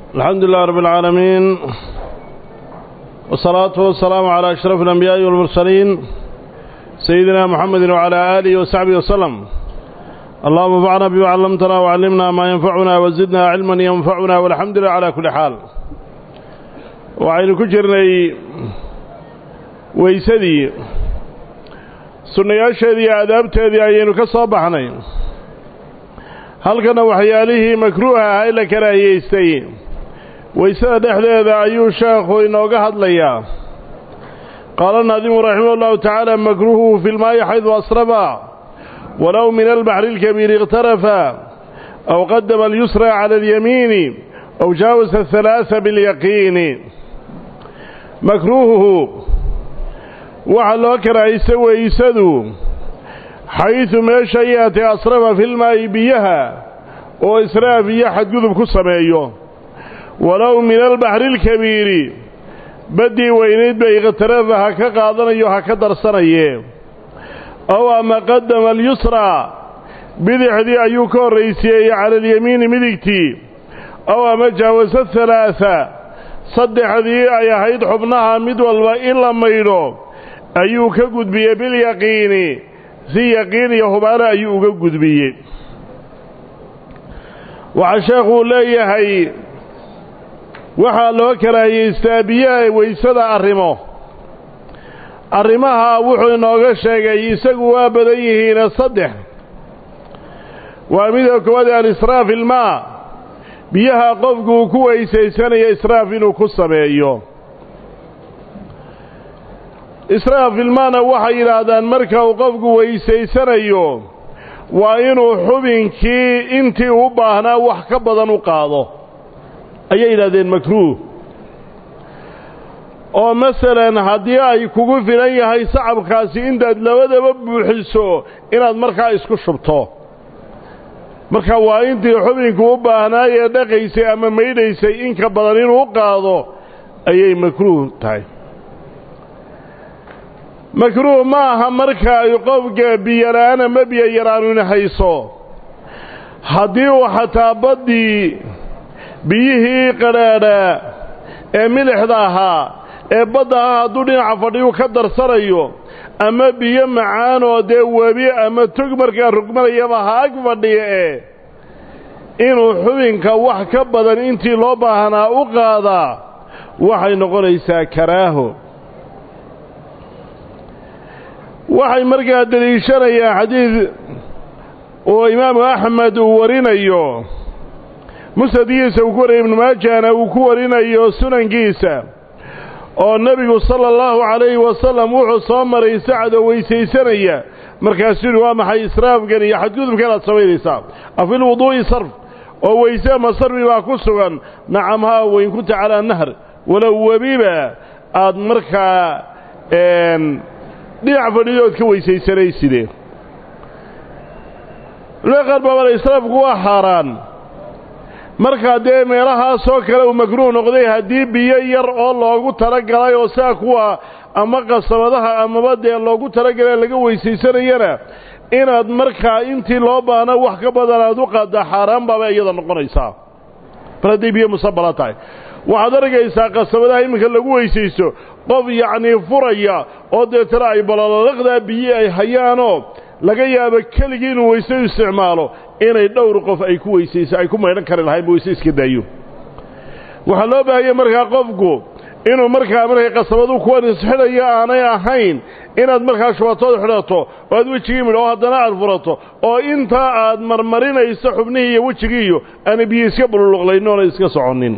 الحمد لله رب العالمين والصلاة والسلام على أشرف الأنبياء والمرسلين سيدنا محمد وعلى آله وصحبه وسلم اللهم انفعنا بما علمتنا وعلمنا ما ينفعنا وزدنا علما ينفعنا والحمد لله على كل حال وعين كجرني ويسدي sunnayaasheedii iyo aadaabteedii ayaynu ka soo baxnay halkana waxyaalihii makruuha ahaa la karaahiyeystay waysada dhexdeeda ayuu sheekhu inooga hadlayaa qaala naadimu raximah ullahu tacaala makruuhuhu fi lmaayi xaydu asrafa walow min albaxri اlkabiiri ikhtarafa aw qadama alyusra cala alyamiini aw jaawasa ahalaaa bilyaqiini makruuhuhu waxaa loo karaahaysta weysadu xaydu meesha yaatay asrafa filmaa'i biyaha oo israaf iyo xadgudub ku sameeyo walow min albaxri alkabiiri baddii weynayd bay ikhtarafa ha ka qaadanayo ha ka darsanaye ow ama qadama alyusraa bidixdii ayuu ka horraysiyeeyey cala alyamiini midigtii ow ama jaawasa halaaa saddexdii ay ahayd xubnaha mid walba in la maydho ayuu ka gudbiyey bilyaqiini si yaqiin iyo hubaano ayuu uga gudbiyey waxaa sheekhuu leeyahay waxaa loo karaahiyeystaa biyaha waysada arrimo arrimaha wuxuu inooga sheegay isagu waa badan yihiina saddex waa midoo koowaad alisraaf ilmaa biyaha qofku uu ku weysaysanayo israaf inuu ku sameeyo israaf ilmaana waxay yidhaahdaan marka uu qofku weysaysanayo waa inuu xubinkii intii u baahnaa wax ka badan u qaado ayay yidhahdeen makruuh oo masalan haddii ay kugu filan yahay sacabkaasi intaad labadaba buuxiso inaad markaa isku shubto marka waa intii xubinku u baahnaayee dhaqaysay ama maydhaysay in ka badan inuu u qaado ayay makruuh tahay makruuh ma aha marka ay qofka biyola'aan ama biyo yaraanuna hayso haddii uu xataa baddii biyihii qadhaadhaa ee milixda ahaa ee badda ah hadduu dhinaca fadhiyu ka darsanayo ama biyo macaan oo dee webi ama tog markaa rugmanayaba ha ag fadhiya ee inuu xubinka wax ka badan intii loo baahnaa u qaadaa waxay noqonaysaa karaaho waxay markaa deliishanayaan xadiid oo imaamu axmed uu warinayo musnadkiisa uu ku warinayo ibnu maajahna uu ku warinayo sunankiisa oo nebigu sala allahu calayhi wasalam wuxuu soo maray sacadoo weysaysanaya markaasuu yihi waa maxay israafkan iyo xadgudubkan aad samaynaysaa afil wuduu'i sarf oo weyse ma sarfi baa ku sugan nacam haa weyn kunta calaa nahr walow webiba aad markaa dhinac fadhidood ka weysaysanaysidee culimada qaar baabana israafku waa xaaraan markaa dee meelahaasoo kale uu makruuh noqday haddii biyo yar oo loogu talagalay oo saa kuwa ama qasabadaha amaba dee loogu talagalay laga weysaysanayana inaad markaa intii loo baahna wax ka badan aad u qaaddaa xaaraan baaba iyada noqonaysaa mar hadday biyo musabala tahay waxaad argaysaa qasabadaha iminka lagu weysaysto qof yacnii furaya oo deetana ay balalaqdaa biyi ay hayaanoo laga yaabo keligii inuu weyse u isticmaalo inay dhowr qof ay ku weysayso ay ku maydhan kari lahaynba weyse iska daayo waxaa loo baahaya markaa qofku inuu markaa markay qasabadu kuwan isxidhayo aanay ahayn inaad markaa shubatooda xidhato oo aad wejigii midho oo haddana aad furato oo intaa aad marmarinayso xubnihii iyo wejigii iyo aanay biyo iska bululuqlaynin oona iska soconnin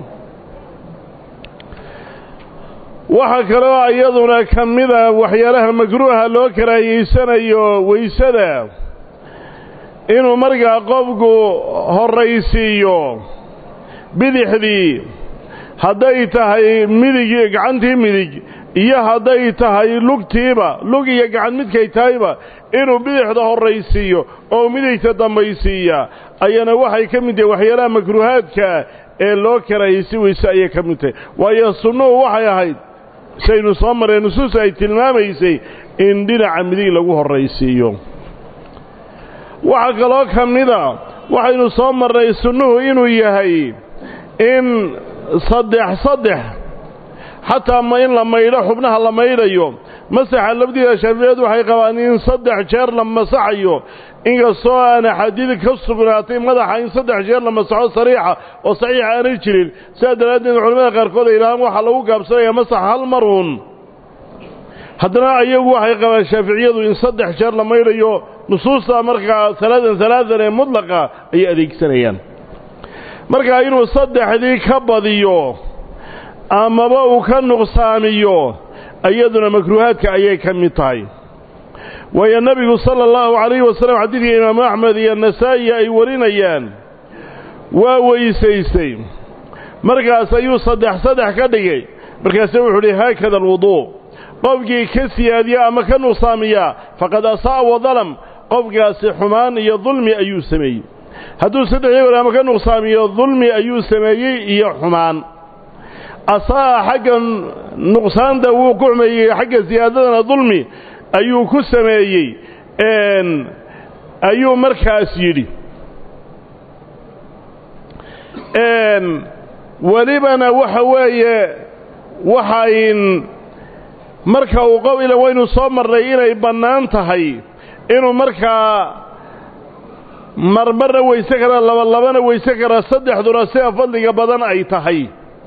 waxaa kaloo iyaduna ka mida waxyaalaha makruuha loo karaahiyeysanayo weysada inuu markaa qofku horraysiiyo bidixdii hadday tahay midig gacantii midig iyo hadday tahay lugtiiba lug iyo gacan midkay tahayba inuu bidixda horraysiiyo oo midigta dambaysiiya ayana waxay ka mid tahay waxyaalaha makruuhaadka ee loo karaahiyeysi weyse ayay ka mid tahay waayo sunnuhu waxay ahayd saynu soo mareen nusuus ay tilmaamaysay in dhinaca midig lagu horraysiiyo waxaa kaloo ka mida waxaynu soo marnay sunnuhu inuu yahay in saddex saddex xataa ma in la maydho xubnaha la maydhayo masaxa labdiida shaaficiyadu waxay qabaan in saddex jeer la masaxayo inkastoo aan axaadiid ka sugnaatay madaxa in saddex jeer la masaxo sariixa oo saxiixa aanay jirin sidaa daraaddeed culamada qaarkood ay yidhahaan waxaa lagu gaabsanaya masax hal maruun haddana ayagu waxay qabaan shaaficiyadu in saddex jeer la maydhayo nusuusta markaa salaadan salaadan ee mudlaqa ayay adeegsanayaan markaa inuu saddexdii ka badiyo amaba uu ka nuqsaamiyo iyaduna makruuhaadka ayay ka mid tahay waayo nebigu sala allahu calayhi wasalam xadiidka imaamu axmed iyo nasaa'i ay warinayaan waa weysaystay markaas ayuu saddex saddex ka dhigay markaase wuxuu uhi haakada alwuduu qofkii ka siyaadiya ama ka nuqsaamiya faqad asaa'a wadalam qofkaasi xumaan iyo dulmi ayuu sameeyey hadduu saddexdii wer ama ka nuqsaamiyo dulmi ayuu sameeyey iyo xumaan asaa'a xagga nuqsaanta wuu ku xumeeyey xagga siyaadadana dulmi ayuu ku sameeyey ayuu markaas yidhi welibana waxa weeye waxayn marka uu qow ila waynu soo marnay inay bannaan tahay inuu markaa marmarna weyse kara labalabana weyse kara saddexduna sida fadliga badan ay tahay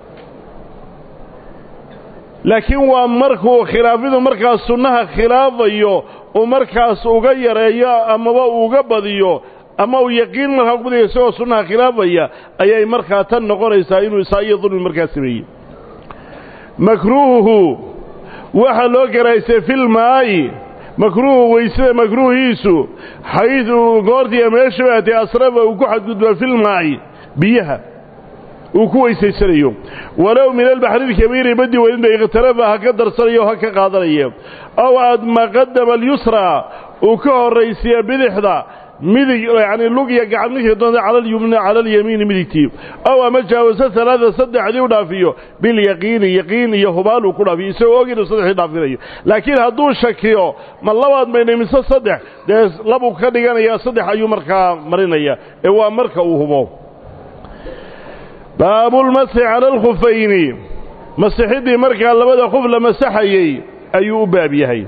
laakiin waa markuu khilaafidu markaas sunnaha khilaafayo uu markaas uga yareeyo amaba uga badiyo ama uu yaqiin markaa ku badiyo isagoo sunnaha khilaafaya ayay markaa tan noqonaysaa inuu isaa iyo dulmi markaa sameeyey makruuhuhu waxaa loo garaysay filmaayi makruuhu weysada makruuhiisu xaydu goortiiya meesha baatay asrafa uu ku xadgudbaa filmaayi biyaha uu ku weysaysanayo walow min albaxri ilkabiiri baddi weynba ikhtarafa ha ka darsanayo ha ka qaadanaya ow adma qadama alyusra uu ka horraysiya bidixda midig yacni lug iyo gacan midkii doonta cala alyumna cala alyamiini midigtii ow ama jaawasa talaada saddexdii u dhaafiyo bilyaqiini yaqiin iyo hubaal uu ku dhaafiyo isagoo og inuu saddexdii dhaafinayo laakiin hadduu shakiyo ma labaad maynay mise saddex dee labuu ka dhiganayaa saddex ayuu markaa marinaya ee waa marka uu hubo baabulmasxi cala alkhufayni masixidii markaa labada khuf la masaxayey ayuu u baab yahay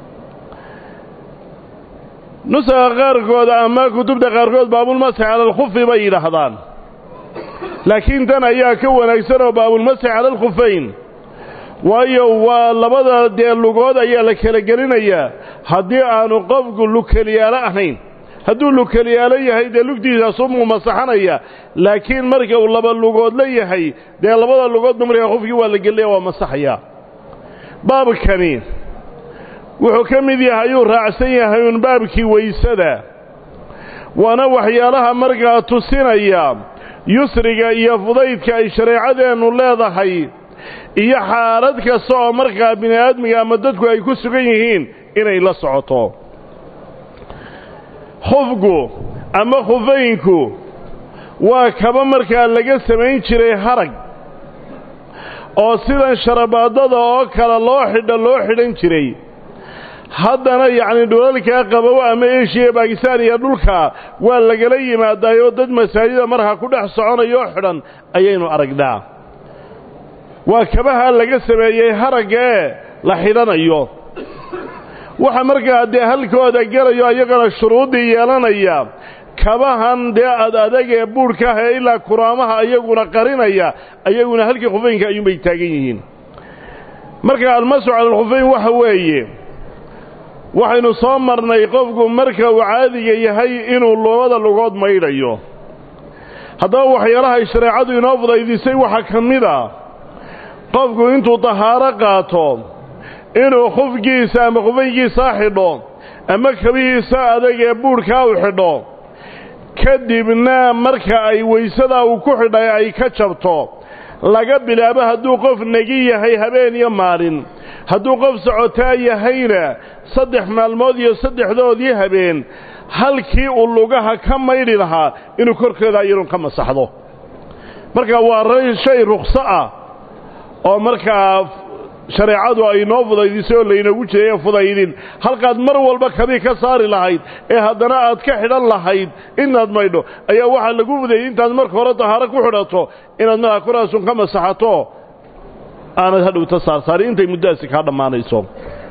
nusaga qaarkood ama kutubta qaarkood baabulmasxi cala alkhufi bay yidhaahdaan laakiin tan ayaa ka wanaagsan oo baabulmasxi cala alkhufayn waayo waa labada dee lugood ayaa la kala gelinayaa haddii aanu qofku lugkeliyaalo ahayn hadduu lugkeliyaalo yahay dee lugtiisaasumuu masaxanaya laakiin marka uu laba lugood la yahay dee labada lugoodba markaa qofkii waa la gelinaya waa masaxaya baabkani wuxuu ka mid yahay ayuu raacsan yahay uun baabkii weysada waana waxyaalaha markaa tusinaya yusriga iyo fudaydka ay shareecadeennu leedahay iyo xaalad kasta oo markaa bini aadmiga ama dadku ay ku sugan yihiin inay la socoto khufku ama khufaynku waa kaba markaa laga samayn jiray harag oo sidan sharabaadada oo kale loo xidho loo xidhan jiray haddana yacni dhulalkaa qabow ama eshiya bakistan iyo dhulka waa lagala yimaadaayoo dad masaajida markaa ku dhex soconayoo xidhan ayaynu aragnaa waa kabaha laga sameeyey haragga ee la xidhanayo waxa markaa dee halkooda gelayo iyagana shuruuddii yeelanaya kabahan dee ad adag ee buudhka ah ee ilaa kuraamaha iyaguna qarinaya ayaguna halkii khufaynka ayuunbay taagan yihiin marka almasu cala alkhufayn waxa weeye waxaynu soo marnay qofku marka uu caadiga yahay inuu labada lugood maydhayo haddaba waxyaalahay shareecadu inoo fudaydisay waxaa ka mid a qofku intuu dahaaro qaato inuu khufgiisa ama khufaynkiisaa xidho ama kabihiisa adag ee buudhkaa u xidho kadibna marka ay weysadaa uu ku xidhay ay ka jabto laga bilaabo hadduu qof negi yahay habeen iyo maalin hadduu qof socotaa yahayna saddex maalmood iyo saddexdoodii habeen halkii uu lugaha ka maydhi lahaa inuu korkeeda iyadun ka masaxdo marka waa shay rukhso ah oo markaa shareecadu ay noo fudaydisay oo laynoogu jiray fudaydin halkaad mar walba kabii ka saari lahayd ee haddana aad ka xidhan lahayd inaad maydho ayaa waxaa lagu fudayday intaad marka hore dahaaro ku xidhato inaad markaa koraasun ka masaxato aanad hadhowta saarsaarin intay muddadaasi kaa dhammaanayso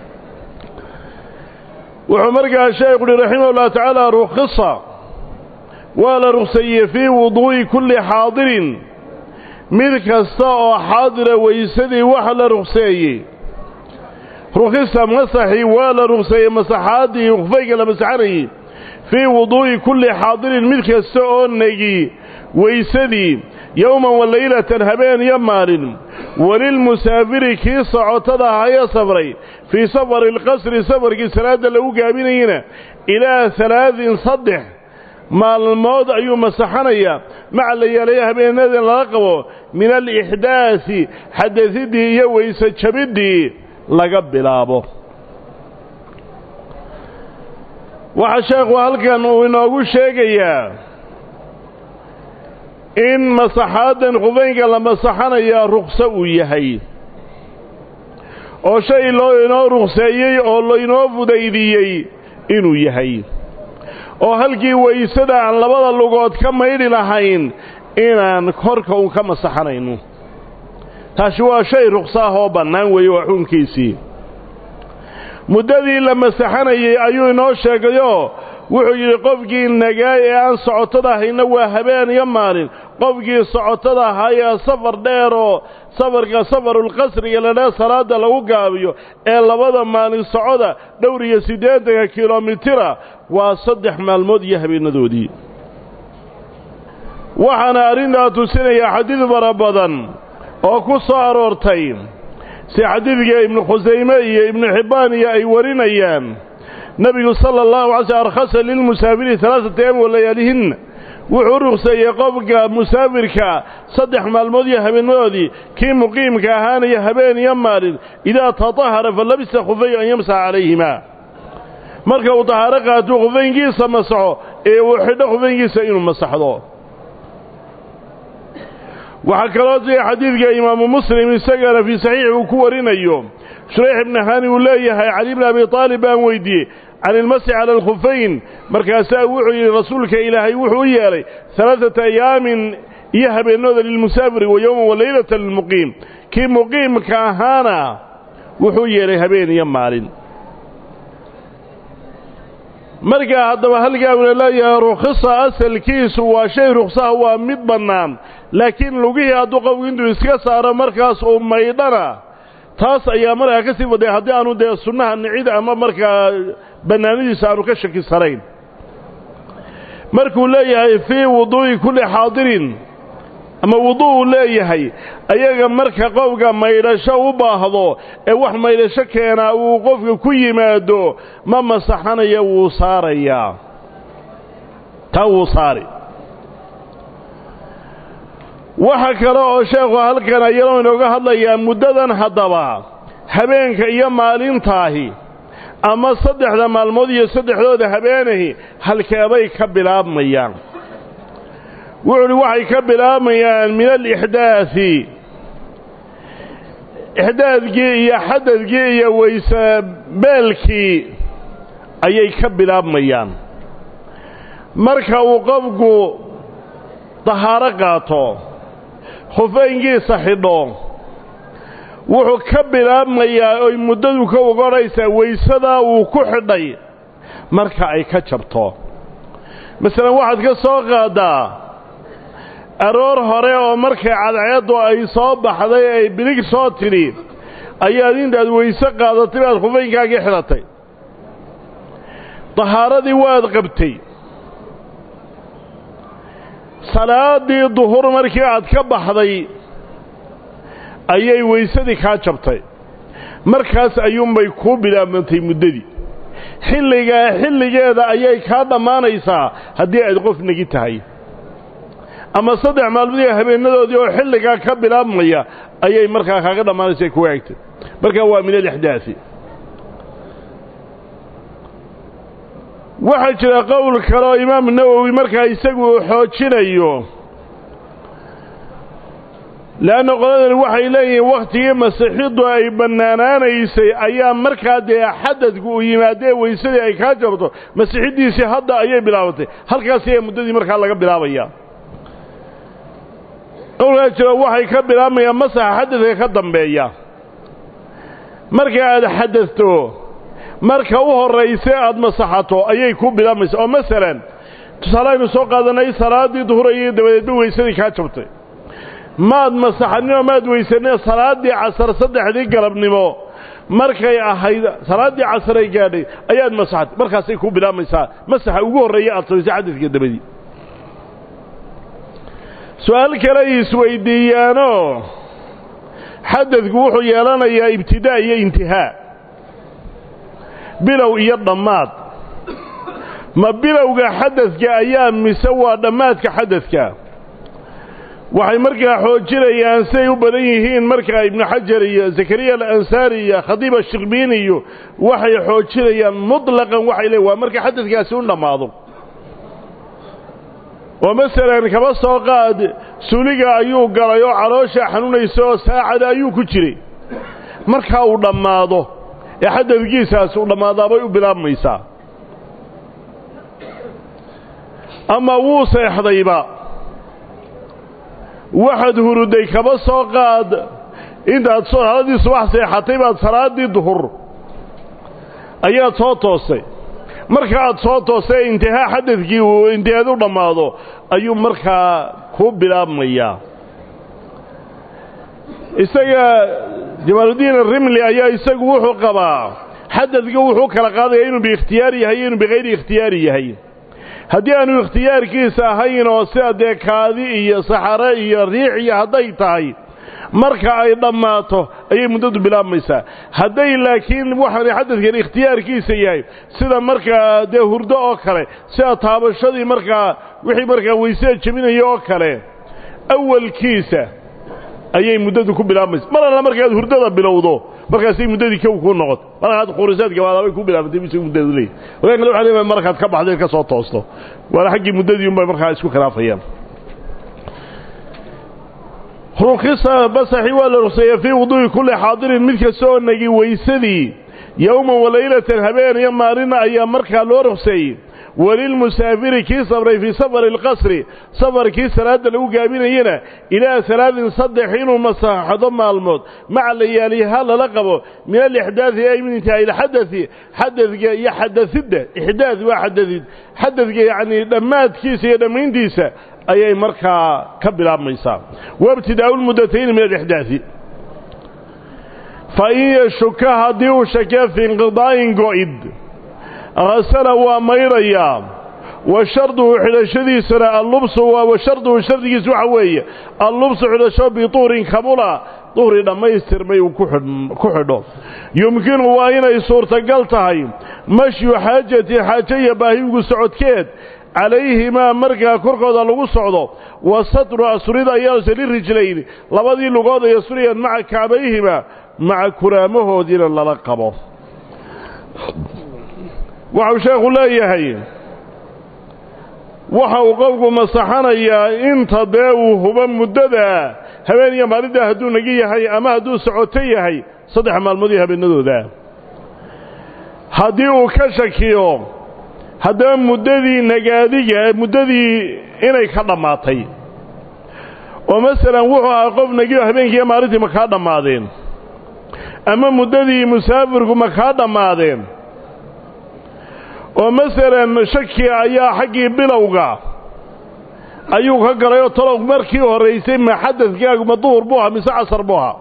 wuxuu markaa sheekhu uhi raximah ullahu tacaala rukhisa waa la rukseeyey fii wuduu'i kulli xaadirin mid kasta oo xaadira weysadii waxa la rukseeyey rukhisa masaxii waa la rukseeyey masaxaaddii khufayga la masaxanayey fii wuduu'i kulli xaadirin mid kasta oo negi weysadii yowman wa laylatan habeen iyo maalin walilmusaafiri kii socotada ahaya safray fii safari alqasri safarkii salaadda lagu gaabinayena ilaa halaadin saddex maalmood ayuu masaxanayaa maca la yeelaya habeenadan laga qabo min alixdaasi xadasidii iyo weyse jabiddii laga bilaabo waxaa sheekhu halkan uu inoogu sheegayaa in masaxaaddan khufaynka la masaxanayaa rukso uu yahay oo shay loo inoo rukseeyey oo lainoo fudaydiyey inuu yahay oo halkii waysada aan labada lugood ka maydhi lahayn inaan korka uun ka masaxanayno taasi waa shay rukso ah oo bannaan weeye waa xukunkiisii muddadii la masaxanayey ayuu inoo sheegayoo wuxuu yidhi qofkii nagaay ee aan socotada ahayna waa habeen iyo maalin qofkii socotada ahaa ee safar dheer oo safarka safarulqasriga ladhaa salaadda lagu gaabiyo ee labada maalin socoda dhowr iyo siddeetanka kilomitira waa saddex maalmood iyo habeenadoodii waxaana arrintaa tusinayaa xadiid fara badan oo ku soo aroortay si xadiidka ibnu khusayme iyo ibnu xibbaan iyo ay warinayaan nebigu sala allahu alay slm arkhasa lilmusaafiri alaaata ayam wa layaalihinna wuxuu rukseeyey qofka musaafirka saddex maalmood iyo habeenadoodii kii muqiimka ahaanaya habeen iyo maalin idaa tatahara fa labisa khufay an yamsaxa calayhimaa marka uu tahaaro qaatuu khufaynkiisa masaxo ee uu xidho khufaynkiisa inuu masaxdo waxaa kaloo jira xadiidka imaamu muslim isagana fii saxiixi uu ku warinayo shurayx ibni hani uu leeyahay cali bni abi aalib baan weydiiyey can ilmasix cala alkhufayn markaasaa wuxuu yidhi rasuulka ilaahay wuxuu u yeelay alaaata ayaamin iyo habeenooda lilmusaafiri wa yowman wa laylata lilmuqiim kii muqiimka ahaana wuxuu yeelay habeen iyo maalin markaa haddaba halkaa una leeyahay rukhisa asalkiisu waa shay ruksaha waa mid bannaan laakiin lugihii hadduu qofku intuu iska saaro markaas uu maydhana taas ayaa markaa ka sii faday haddii aanu dee sunnaha nicid ama markaa bannaanidiisa aanu ka shakisanayn markuu leeyahay fii wuduu'i kulli xaadirin ama wuduu uu leeyahay ayaga marka qofka maydhasho u baahdo ee wax maydhasho keenaa uu qofka ku yimaado ma masaxanaya wuu saarayaa taa wuu saari waxa kale oo sheekhu halkan ayadoo inooga hadlayaa muddadan haddaba habeenka iyo maalintaahi ama saddexda maalmood iyo saddexdooda habeenahi halkeebay ka bilaabmayaan wuxuu uhi waxay ka bilaabmayaan min alixdaadi ixdaadkii iyo xadadkii iyo weyse beelkii ayay ka bilaabmayaan marka uu qofku dahaaro qaato khufaynkiisa xidho wuxuu ka bilaabmayaa oy muddadu ka ogodhaysaa weysadaa uu ku xidhay marka ay ka jabto masalan waxaad ka soo qaaddaa aroor hore oo markay cadceeddu ay soo baxday ay bilig soo tidhi ayaad intaad weyse qaadatay baad khufaynkaagii xidhatay dahaaradii waad qabtay salaaddii duhur markii aad ka baxday ayay weysadii kaa jabtay markaas ayuunbay kuu bilaabantay muddadii xilligaa xilligeeda ayay kaa dhammaanaysaa haddii aad qof negi tahay ama saddex maalmoodii habeenadoodii oo xilligaa ka bilaabmaya ayay markaa kaaga dhammaanaysa kuwa egtay markaa waa min alixdaasi waxaa jira qowl kale oo imaamu nawowi markaa isagu uu xoojinayo leanna qoladani waxay leeyihiin wakhtigii masixiddu ay bannaanaanaysay ayaa markaa dee xadadku uu yimaadee weysadii ay kaa jabto masixiddiisii hadda ayay bilaabatay halkaas ayaa muddadii markaa laga bilaabaya qowlkaa jiro waxay ka bilaabmayaan masaxa xadadka ka dambeeya marka aad xadadto marka u horrayse aad masaxato ayay ku bilaabmaysaa oo masalan tusaale aynu soo qaadanay salaaddii duhurayay dabadeedba weysadii kaa jabtay maad masaxaninoo maad weysanina salaaddii casar saddexdii galabnimo markay ahayd salaaddii casar ay gaadhay ayaad masaxatay markaasay ku bilaabmaysaa masaxa ugu horreeya aad samaysay xadadka dabadii su-aal kale ay isweydiiyaanoo xadadku wuxuu yeelanayaa ibtidaa' iyo intihaa bilow iyo dhammaad ma bilowga xadadka ayaa mise waa dhammaadka xadadka waxay markaa xoojinayaan siday u badan yihiin markaa ibnu xajar iyo zakariya alansaari iyo khadiib ashikbiin iyo waxay xoojinayaan mutlaqan waxay leeyn waa marka xadadkaasi u dhammaado oo masalan kaba soo qaad suliga ayuu galay oo caloosha xanuunaysa oo saacada ayuu ku jiray markaa uu dhammaado ee xadadkiisaasi u dhammaadaabay u bilaabmaysaa ama wuu seexdayba waxaad huruday kaba soo qaad intaad haladii subax seexatay baad salaaddii duhur ayaad soo toostay marka aad soo toostay intihaa xadadkii uu intihaad u dhammaado ayuu markaa ku bilaabmayaa isaga jamaaludiin arimli ayaa isagu wuxuu qabaa xadadka wuxuu kala qaadaya inuu biikhtiyaari yahay iyo inuu bikayri ikhtiyaari yahay haddii aanu ikhtiyaarkiisa ahayn oo sida dee kaadi iyo saxare iyo riix iyo hadday tahay marka ay dhammaato ayay muddadu bilaabmaysaa hadday laakiin waxaana xadadkan ikhtiyaarkiisa yahay sida markaa dee hurdo oo kale sida taabashadii markaa wixii markaa weysada jebinaya oo kale awalkiisa ayay muddadu ku bilaabmaysa mar alla markaad hurdada bilowdo markaasay muddadii kow kuu noqoto markaad khurisaad gabaadaabay ku bilaabantay mise muddadu leeyahy wagan kale waxa leeyahay markaad ka baxday ka soo toosto waana xaggii muddadii unbay markaa isku khilaafayaan rukhisa basaxi waa la rukseeya fii wuduu'i kulli xaadirin mid kasta oo nagi weysadii yowman walaylatan habeen iyo maalina ayaa markaa loo rukseeyey walilmusaafiri kii sabray fii safari alqasri safarkii salaadda lagu gaabinayena ilaa salaadin saddex inuu masaxdo maalmood maca layaaliha lala qabo min alixdaadi ay min intihaa'i ilxadadi xadadka iyo xadasidda ixdaad waa xadadid xadadka yacnii dhammaadkiisa iyo dhammayntiisa ayay markaa ka bilaabmaysaa waibtidaa'u lmuddatayni min alixdaadi fa in yashuka haddii uu shakee fii inqidaa'in go'id hasala waa mayrayaa wa sharduhu xidhashadiisana allubsu wa sharduhu shardigiisu waxa weeye allubsu xidhasho bituurin kabula duhri dhammaystirmay uu ku xidho yumkinu waa inay suurtagal tahay mashyu xaajati xaajo iyo baahigu socodkeed calayhimaa markaa korkooda lagu socdo wa satru asurida ayaase lirijlayn labadii lugood ay asurayaan maca kacbayhima maca kuraamahoodiina lala qabo waxau sheekhu leeyahay waxa uu qofku masaxanayaa inta dee uu hubo muddada habeen iyo maalintaa hadduu nagi yahay ama hadduu socoto yahay saddex maalmood iyo habeenadooda haddii uu ka shakiyo haddaba muddadii nagaadiga muddadii inay ka dhammaatay oo masalan wuxuu ahaa qof nagiyo habeenkiiyo maalintii ma kaa dhammaadeen ama muddadii musaafirku ma kaa dhammaadeen oo masalan shaki ayaa xaggii bilowga ayuu ka galay oo talow markii horraysay ma xadadkaagu ma duhur buu ahaa mise casar buu ahaa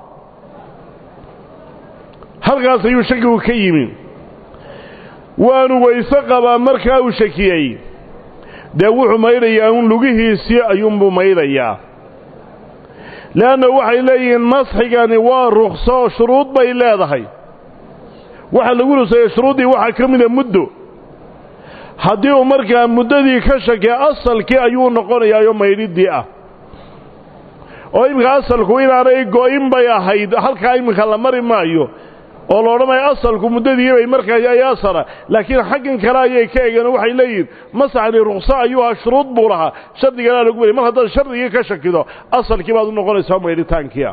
halkaas ayuu shakigu ka yimi waanu weyse qabaa markaa uu shakiyey dee wuxuu maydhayaa un lugihiisii ayuunbuu maydhayaa leanna waxay leeyihiin masxigani waa rukso shuruud bay leedahay waxa lagu ruseeyey shuruuddii waxaa ka mida muddo haddii uu markaa muddadii ka shakee asalkii ayuu noqonayaayoo maydhiddii ah oo iminka asalku inaanay go-in bay ahayd halkaa iminka la mari maayo oo la odhanayo asalku muddadiibay markaa ay asala laakiin xaggan kale ayay ka egeen waxay leeyihin masaxni rukso ayuu ahaa shuruud buu lahaa shardiganaa lagu beriy mar haddaad shardigii ka shakido asalkii baad u noqonaysaa maydhitaankiia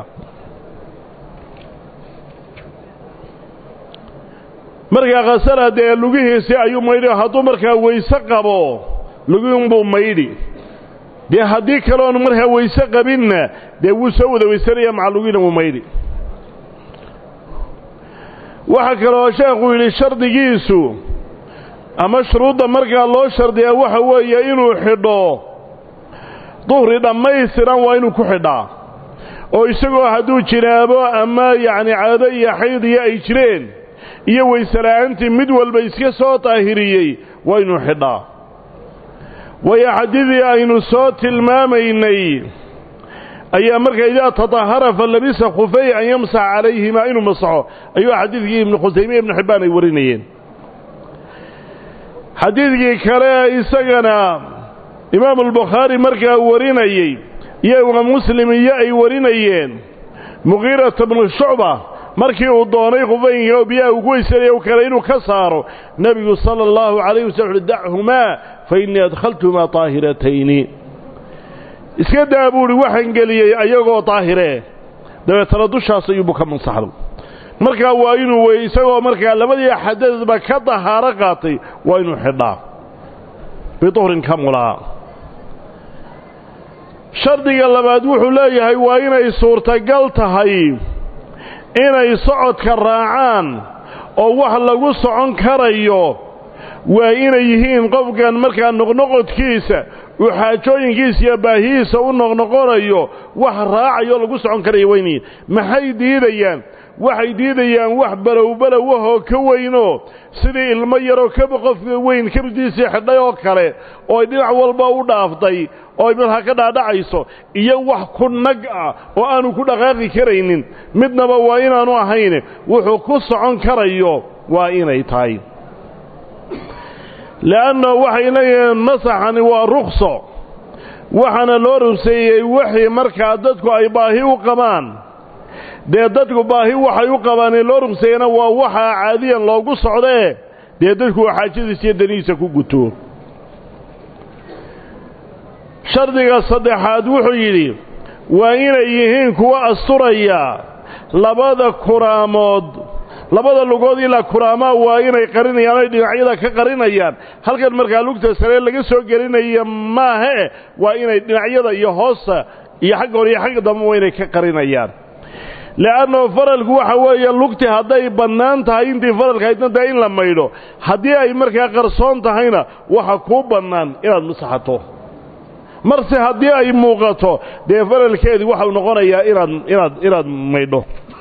markaa khasala dee lugihiisii ayuu maydhi hadduu markaa weyse qabo lugiunbuu maydhi dee haddii kaleoon markaa weyse qabinna dee wuu soo wada weysanaya maca lugina wuu maydhi waxaa kaloo sheekhu yidhi shardigiisu ama shuruudda markaa loo shardiyaa waxa weeye inuu xidho duhri dhammaystiran waa inuu ku xidhaa oo isagoo hadduu jinaabo ama yacni caado iyo xayd iyo ay jireen iyo weysela'aantii mid walba iska soo daahiriyey waa inuu xidhaa waayo xadiidii aynu soo tilmaamaynay ayaa markaa idaa tatahara fa labisa khufay an yamsax calayhimaa inuu masaxo ayuu xadiidkii ibnu khusaymiya ibnu xibbaan ay warinayeen xadiidkii kale isagana imaamu albukhaari markaa warinayey iyo imaam muslim iyo ay warinayeen muqiirata bnu shucba markii uu doonay khufaynka oo biyaha uu ku weysanaya u kale inuu ka saaro nebigu sala allahu calayh wasallam uhi dachumaa fa innii adkhaltuhumaa daahiratayni iska daa buu uhi waxaan geliyey ayagoo daahiree dabeetana dushaas ayuubu ka mansaxday markaa waa inuu wey isagoo markaa labadii xadadba ka dahaaro qaatay waa inuu xidhaa biduhrin ka mulaa shardiga labaad wuxuu leeyahay waa inay suurtagal tahay inay socodka raacaan oo wax lagu socon karayo waa inay yihiin qofkan markaa noqnoqodkiisa uu xaajooyinkiisa iyo baahihiisa u noqnoqonayo wax raacayo lagu socon karaya waa inay maxay diidayaan waxay diidayaan wax balowbalowahoo ka weynoo sidii ilmo yaroo kaba qofka weyn kabdiisii xidhay oo kale oo ay dhinac walba u dhaaftay oo ay markaa ka dhaadhacayso iyo wax ku nag ah oo aanu ku dhaqaaqi karaynin midnaba waa inaanu ahayn wuxuu ku socon karayo waa inay tahay le'anna waxay leeyihiin masaxani waa rukso waxaana loo rugseeyey wixii markaa dadku ay baahi u qabaan dee dadku baahi waxay u qabaanee loo rugseeyana waa waxaa caadiyan loogu socdee dee dadku waa xaajadiisa iyo danihiisa ku guto shardiga saddexaad wuxuu yidhi waa inay yihiin kuwa asturaya labada kuraamood labada lugood ilaa kuraamaa waa inay qarinayaan ay dhinacyada ka qarinayaan halkan markaa lugta saree laga soo gelinaya maahe waa inay dhinacyada iyo hoosta iyo xagga hore iyo xagga dambe waa inay ka qarinayaan le'anno faralku waxa weeye lugti hadday bannaan tahay intii faralka haydna dee in la maydho haddii ay markaa qarsoon tahayna waxa kuu bannaan inaad masaxato marse haddii ay muuqato dee faralkeedii waxau noqonayaa inaad inaad inaad maydho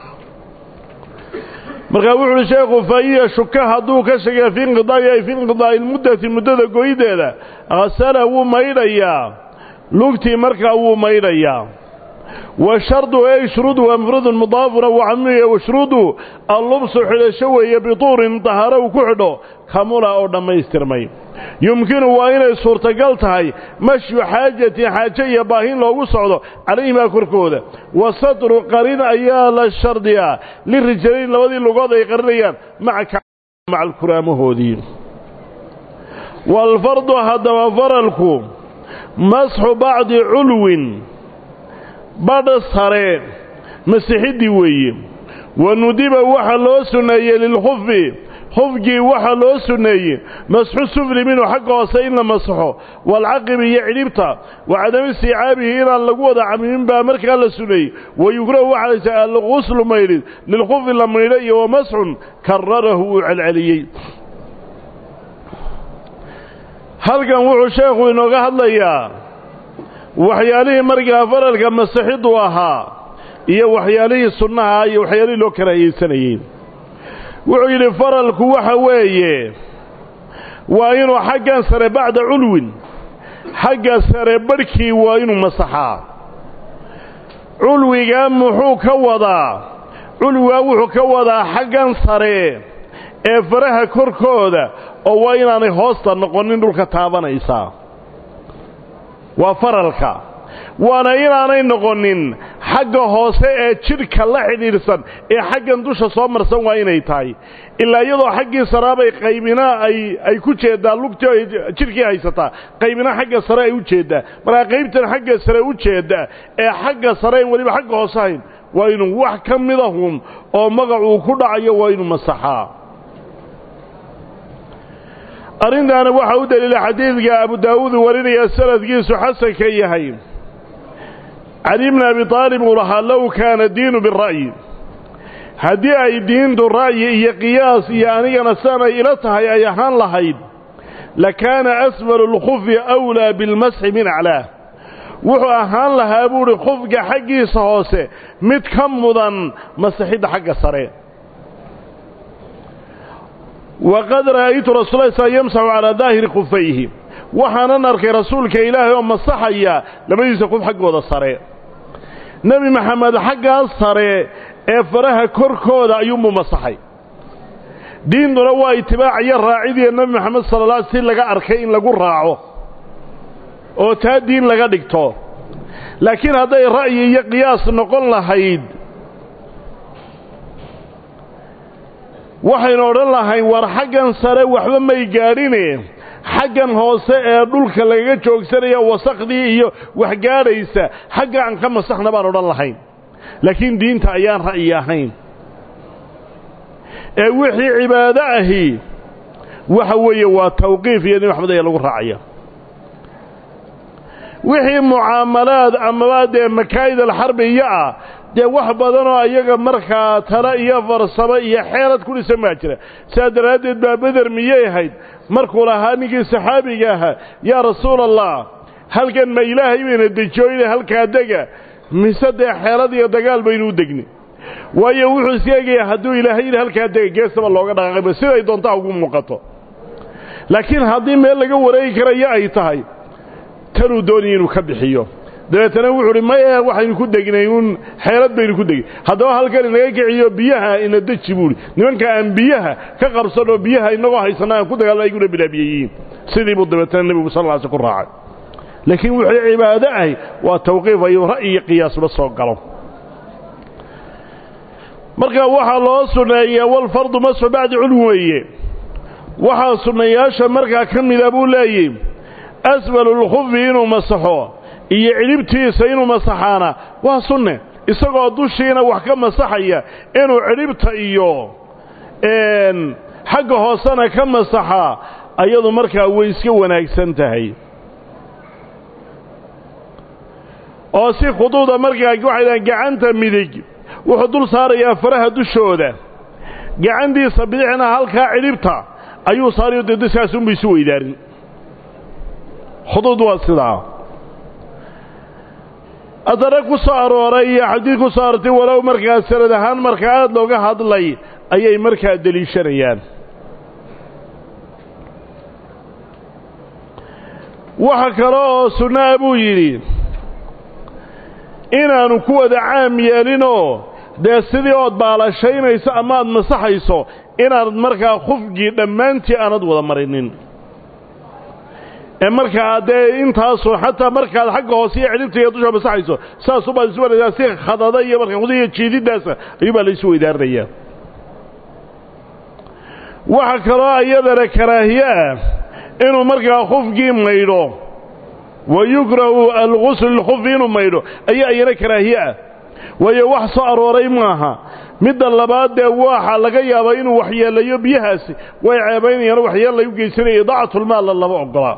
markaa wuxu uhi sheekhu faiya shuka hadduu ka sheegay fi inqidaa'i ay fi inqidaa'i lmuddati muddada goydeeda hasala wuu maydhayaa lugtii markaa wuu maydhayaa wa shardu ey shuruudu waa mufradun mudaafuna wacamiya washruudu allubsu xidhasho weeye bituurin dahaaro uu ku xidho kamula oo dhammaystirmay yumkinu waa inay suurtagal tahay mashyu xaajatin xaaje iyo baahin loogu socdo calayhimaa korkooda wa satru qarin ayaa la shardiyaa lirijalayn labadii lugood ay qarinayaan maca alkuraamahoodii waalfardu haddaba faralku masxu bacdi culwin badha sare masixiddii weeye wa nudiba waxaa loo sunneeyey lilkhufi khufgii waxaa loo sunneeyey masxu sufli minhu xagga hoose in la masaxo waalcaqibi iyo cidhibta wa cadami istiicaabihi inaan lagu wada camimin baa markaa la suneeyey wayukrahu waxaa laysa alquslu maydhid lilkhufi la maydho iyo wa masxun kararahu uu celceliyey halkan wuxuu sheekhu inooga hadlayaa waxyaalihii markaa faralka masixiddu ahaa iyo waxyaalihii sunnaha iyo waxyaalihii loo karaahiyeysanayey wuxuu yidhi faralku waxa weeye waa inuu xaggan sare bacda culwin xagga sare barhkii waa inuu masaxaa culwigaa muxuu ka wadaa culwigaa wuxuu ka wadaa xaggan sare ee faraha korkooda oo waa inaanay hoosta noqonin dhulka taabanaysaa waa faralka waana inaanay noqonin xagga hoose ee jidhka la xidhiidhsan ee xaggan dusha soo marsan waa inay tahay ilaa iyadoo xaggii saraabay qaybina ay ay ku jeeddaa lugtii ay jidhkii haysataa qaybina xagga sare ay u jeeddaa markaa qaybtan xagga sare u jeedda ee xagga sare weliba xagga hoose hayn waa inuu wax ka midahun oo magacuu ku dhacayo waa inuu masaxaa arrintaana waxaa u daliila xadiidka abu daawuud warinaya sanadkiisu xasanka yahay cali bni abi aalib uu lahaa low kaana diinu bira'yi haddii ay diintu ra'yi iyo qiyaas iyo anigana sianay ila tahay ay ahaan lahayd lakaana asfalu lkhufi awlaa bilmasxi min aclaah wuxuu ahaan lahaa buuhi khufka xaggiisa hoose mid ka mudan masixidda xagga sare waqad ra'aytu rasuula sl yamsaxu calaa daahiri khufayhi waxaanan arkay rasuulka ilaahay oo masaxaya labadiisa kuf xaggooda sare nebi maxamed xaggaas sare ee faraha korkooda ayuunbuu masaxay diintuna waa itibaaciyo raacidiya nebi maxamed sala alla si laga arkay in lagu raaco oo taa diin laga dhigto laakiin hadday ra'yi iyo qiyaas noqon lahayd waxaynu odhan lahayn war xaggan sare waxba may gaadhine xaggan hoose ee dhulka lagaga joogsanaya wasakhdii iyo wax gaadhaysa xagga aan ka masaxna baan odhan lahayn laakiin diinta ayaan ra'yi ahayn ee wixii cibaado ahi waxa weeye waa tawqiif iyo nebi maxamed ayaa lagu raacaya wixii mucaamalaad amaba dee makaa'id alxarbiya ah dee wax badanoo ayaga markaa tale iyo farsamo iyo xeelad ku dhisan baa jira sidaa daraaddeed baa beder miyay ahayd markuu lahaa ninkii saxaabiga ahaa yaa rasuula allah halkan ma ilaahay bayna dejooyne halkaa dega mise dee xeelad iyo dagaal baynu u degni waayo wuxuu iska egayaa hadduu ilaahay yidhi halkaa dega geestaba looga dhaqaaqayba siday doontaa ugu muuqato laakiin haddii meel laga wareegi karayo ay tahay tanuu doonaya inuu ka bixiyo dabeetana wuxuu uhi maye waxaynu ku degnay uun xeelad baynu ku degay haddaba halkan inaga kiciyo biyaha ina deji buuhi nimanka aan biyaha ka qabsanoo biyaha inagoo haysana aan ku dagaalna ayguna bilaabiyeyiin sidii buu dabeetana nebigu sal lla sl ku raacay laakiin wuxuu cibaado ahy waa tawqiif ayuu ra'yi iyo qiyaasba soo galo marka waxaa loo sunneeyaa walfardu masxu bacdi culwi weeye waxaa sunnayaasha markaa ka mida buu leeyihi asfalu lkhufi inuu masaxo iyo cidhibtiisa inuu masaxaana waa sunne isagoo dushiina wax ka masaxaya inuu cidhibta iyo xagga hoosena ka masaxaa ayadu markaa way iska wanaagsan tahay oo si khuduuda markaa waxay dhahan gacanta midig wuxuu dul saarayaa faraha dushooda gacantiisa bidixna halkaa cidhibta ayuu saarayo dee daskaas unba isu weydaarin khuduud waa sidaa adana ku soo arooray iyo xadiid ku soo aroortay walow markaa sanad ahaan markaa aada looga hadlay ayay markaa deliishanayaan waxa kale oo sunnaa buu yidhi inaanu ku wada caam yeelinoo dee sidii ood baalashaynayso ama aad masaxayso inaanad markaa khufgii dhammaantii aanad wada marinin ee markaa dee intaasu xataa markaad xagga hoose iyo cidhibta iyo dusha masaxayso saasubaad isu wanaysaa si khadada iyo markaa khudiya jiididdaasa ayuubaa laysu weydaarinayaa waxa kaloo iyadana karaahiye ah inuu markaa khufgii maydho wa yukrahu alguslu lilkhufi inuu maydho ayaa iyana karaahiye ah waayo wax soo arooray maaha midda labaad dee waxa laga yaabaa inuu waxyeelayo biyahaasi way ceebaynayaan waxyeellay u geysanaya idaacatulmaalla lama ogolaa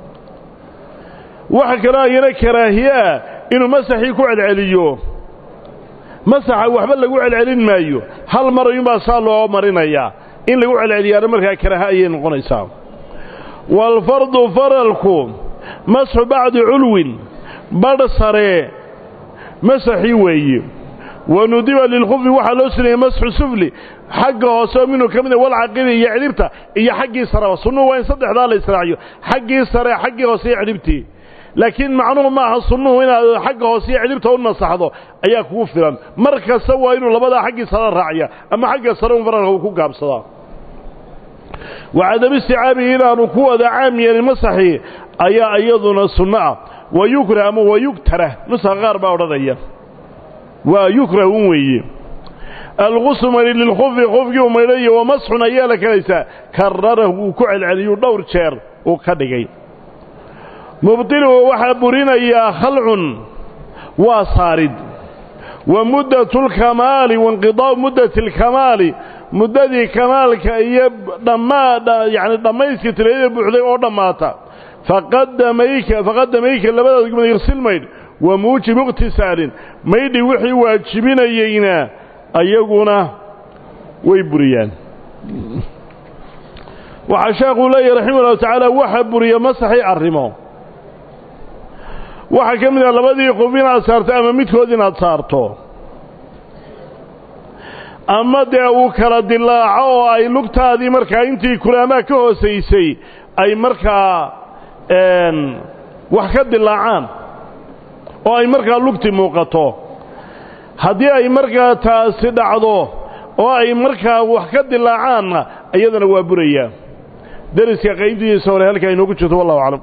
waxa kaloo ayana karaahiye ah inuu masaxii ku celceliyo masaxa waxba lagu celcelin maayo hal mar ayuunbaa saa loo marinayaa in lagu celceliyaana markaa karaaha ayay noqonaysaa waalfardu faralku masxu bacdi culwin badh saree masaxii weeye wa nudiba lilkhufi waxaa loo suneeyey masxu sufli xagga hoose oo minhu ka mida walcaqibi iyo cidhibta iyo xaggii sareba sunnuhu waa in saddexdaa la israaciyo xaggii sare xaggii hoose iyo cidhibtii laakiin macnuhu maaha sunnuhu inaad xagga hoose iyo cidhibta u nasaxdo ayaa kugu filan mar kasta waa inuu labadaa xaggii sare raaciya ama xagga sare un faralka uu ku gaabsadaa wacadam isticaabihi inaanu ku wada caam yeelin masaxii ayaa iyaduna sunno ah wa yukrah ama wa yugtarah nuska qaar baa odhanaya waa yukrahun weeye algusu mari lilkhufi khufkii u maydhayo wamasxun ayaa la kelaysaa kararahu uu ku celceliyuu dhowr jeer uu ka dhigay mubdiluhu waxaa burinayaa khalcun waa saarid wa muddatu lkamaali wainqidaa'u muddati alkamaali muddadii kamaalka iyo dhammaa yacni dhammayska tilayada buuxday oo dhammaata faqadamayka faqadamayka labadaad gumad irsil maydh wa muujibu iqtisaalin maydhi wixii waajibinayeyna ayaguna way buriyaan waxaa sheekuu leeyahy raximah ullahu tacaala waxa buriya masaxii arrimo waxaa ka mid ah labadii qof inaad saarto ama midkood inaad saarto ama dee uu kala dilaaco oo ay lugtaadii markaa intii kulaamaa ka hoosaysay ay markaa wax ka dilaacaan oo ay markaa lugti muuqato haddii ay markaa taasi dhacdo oo ay markaa wax ka dilaacaanna iyadana waa burayaa deriska qaybtiisa hore halkaa inoogu jirto wallahu aclam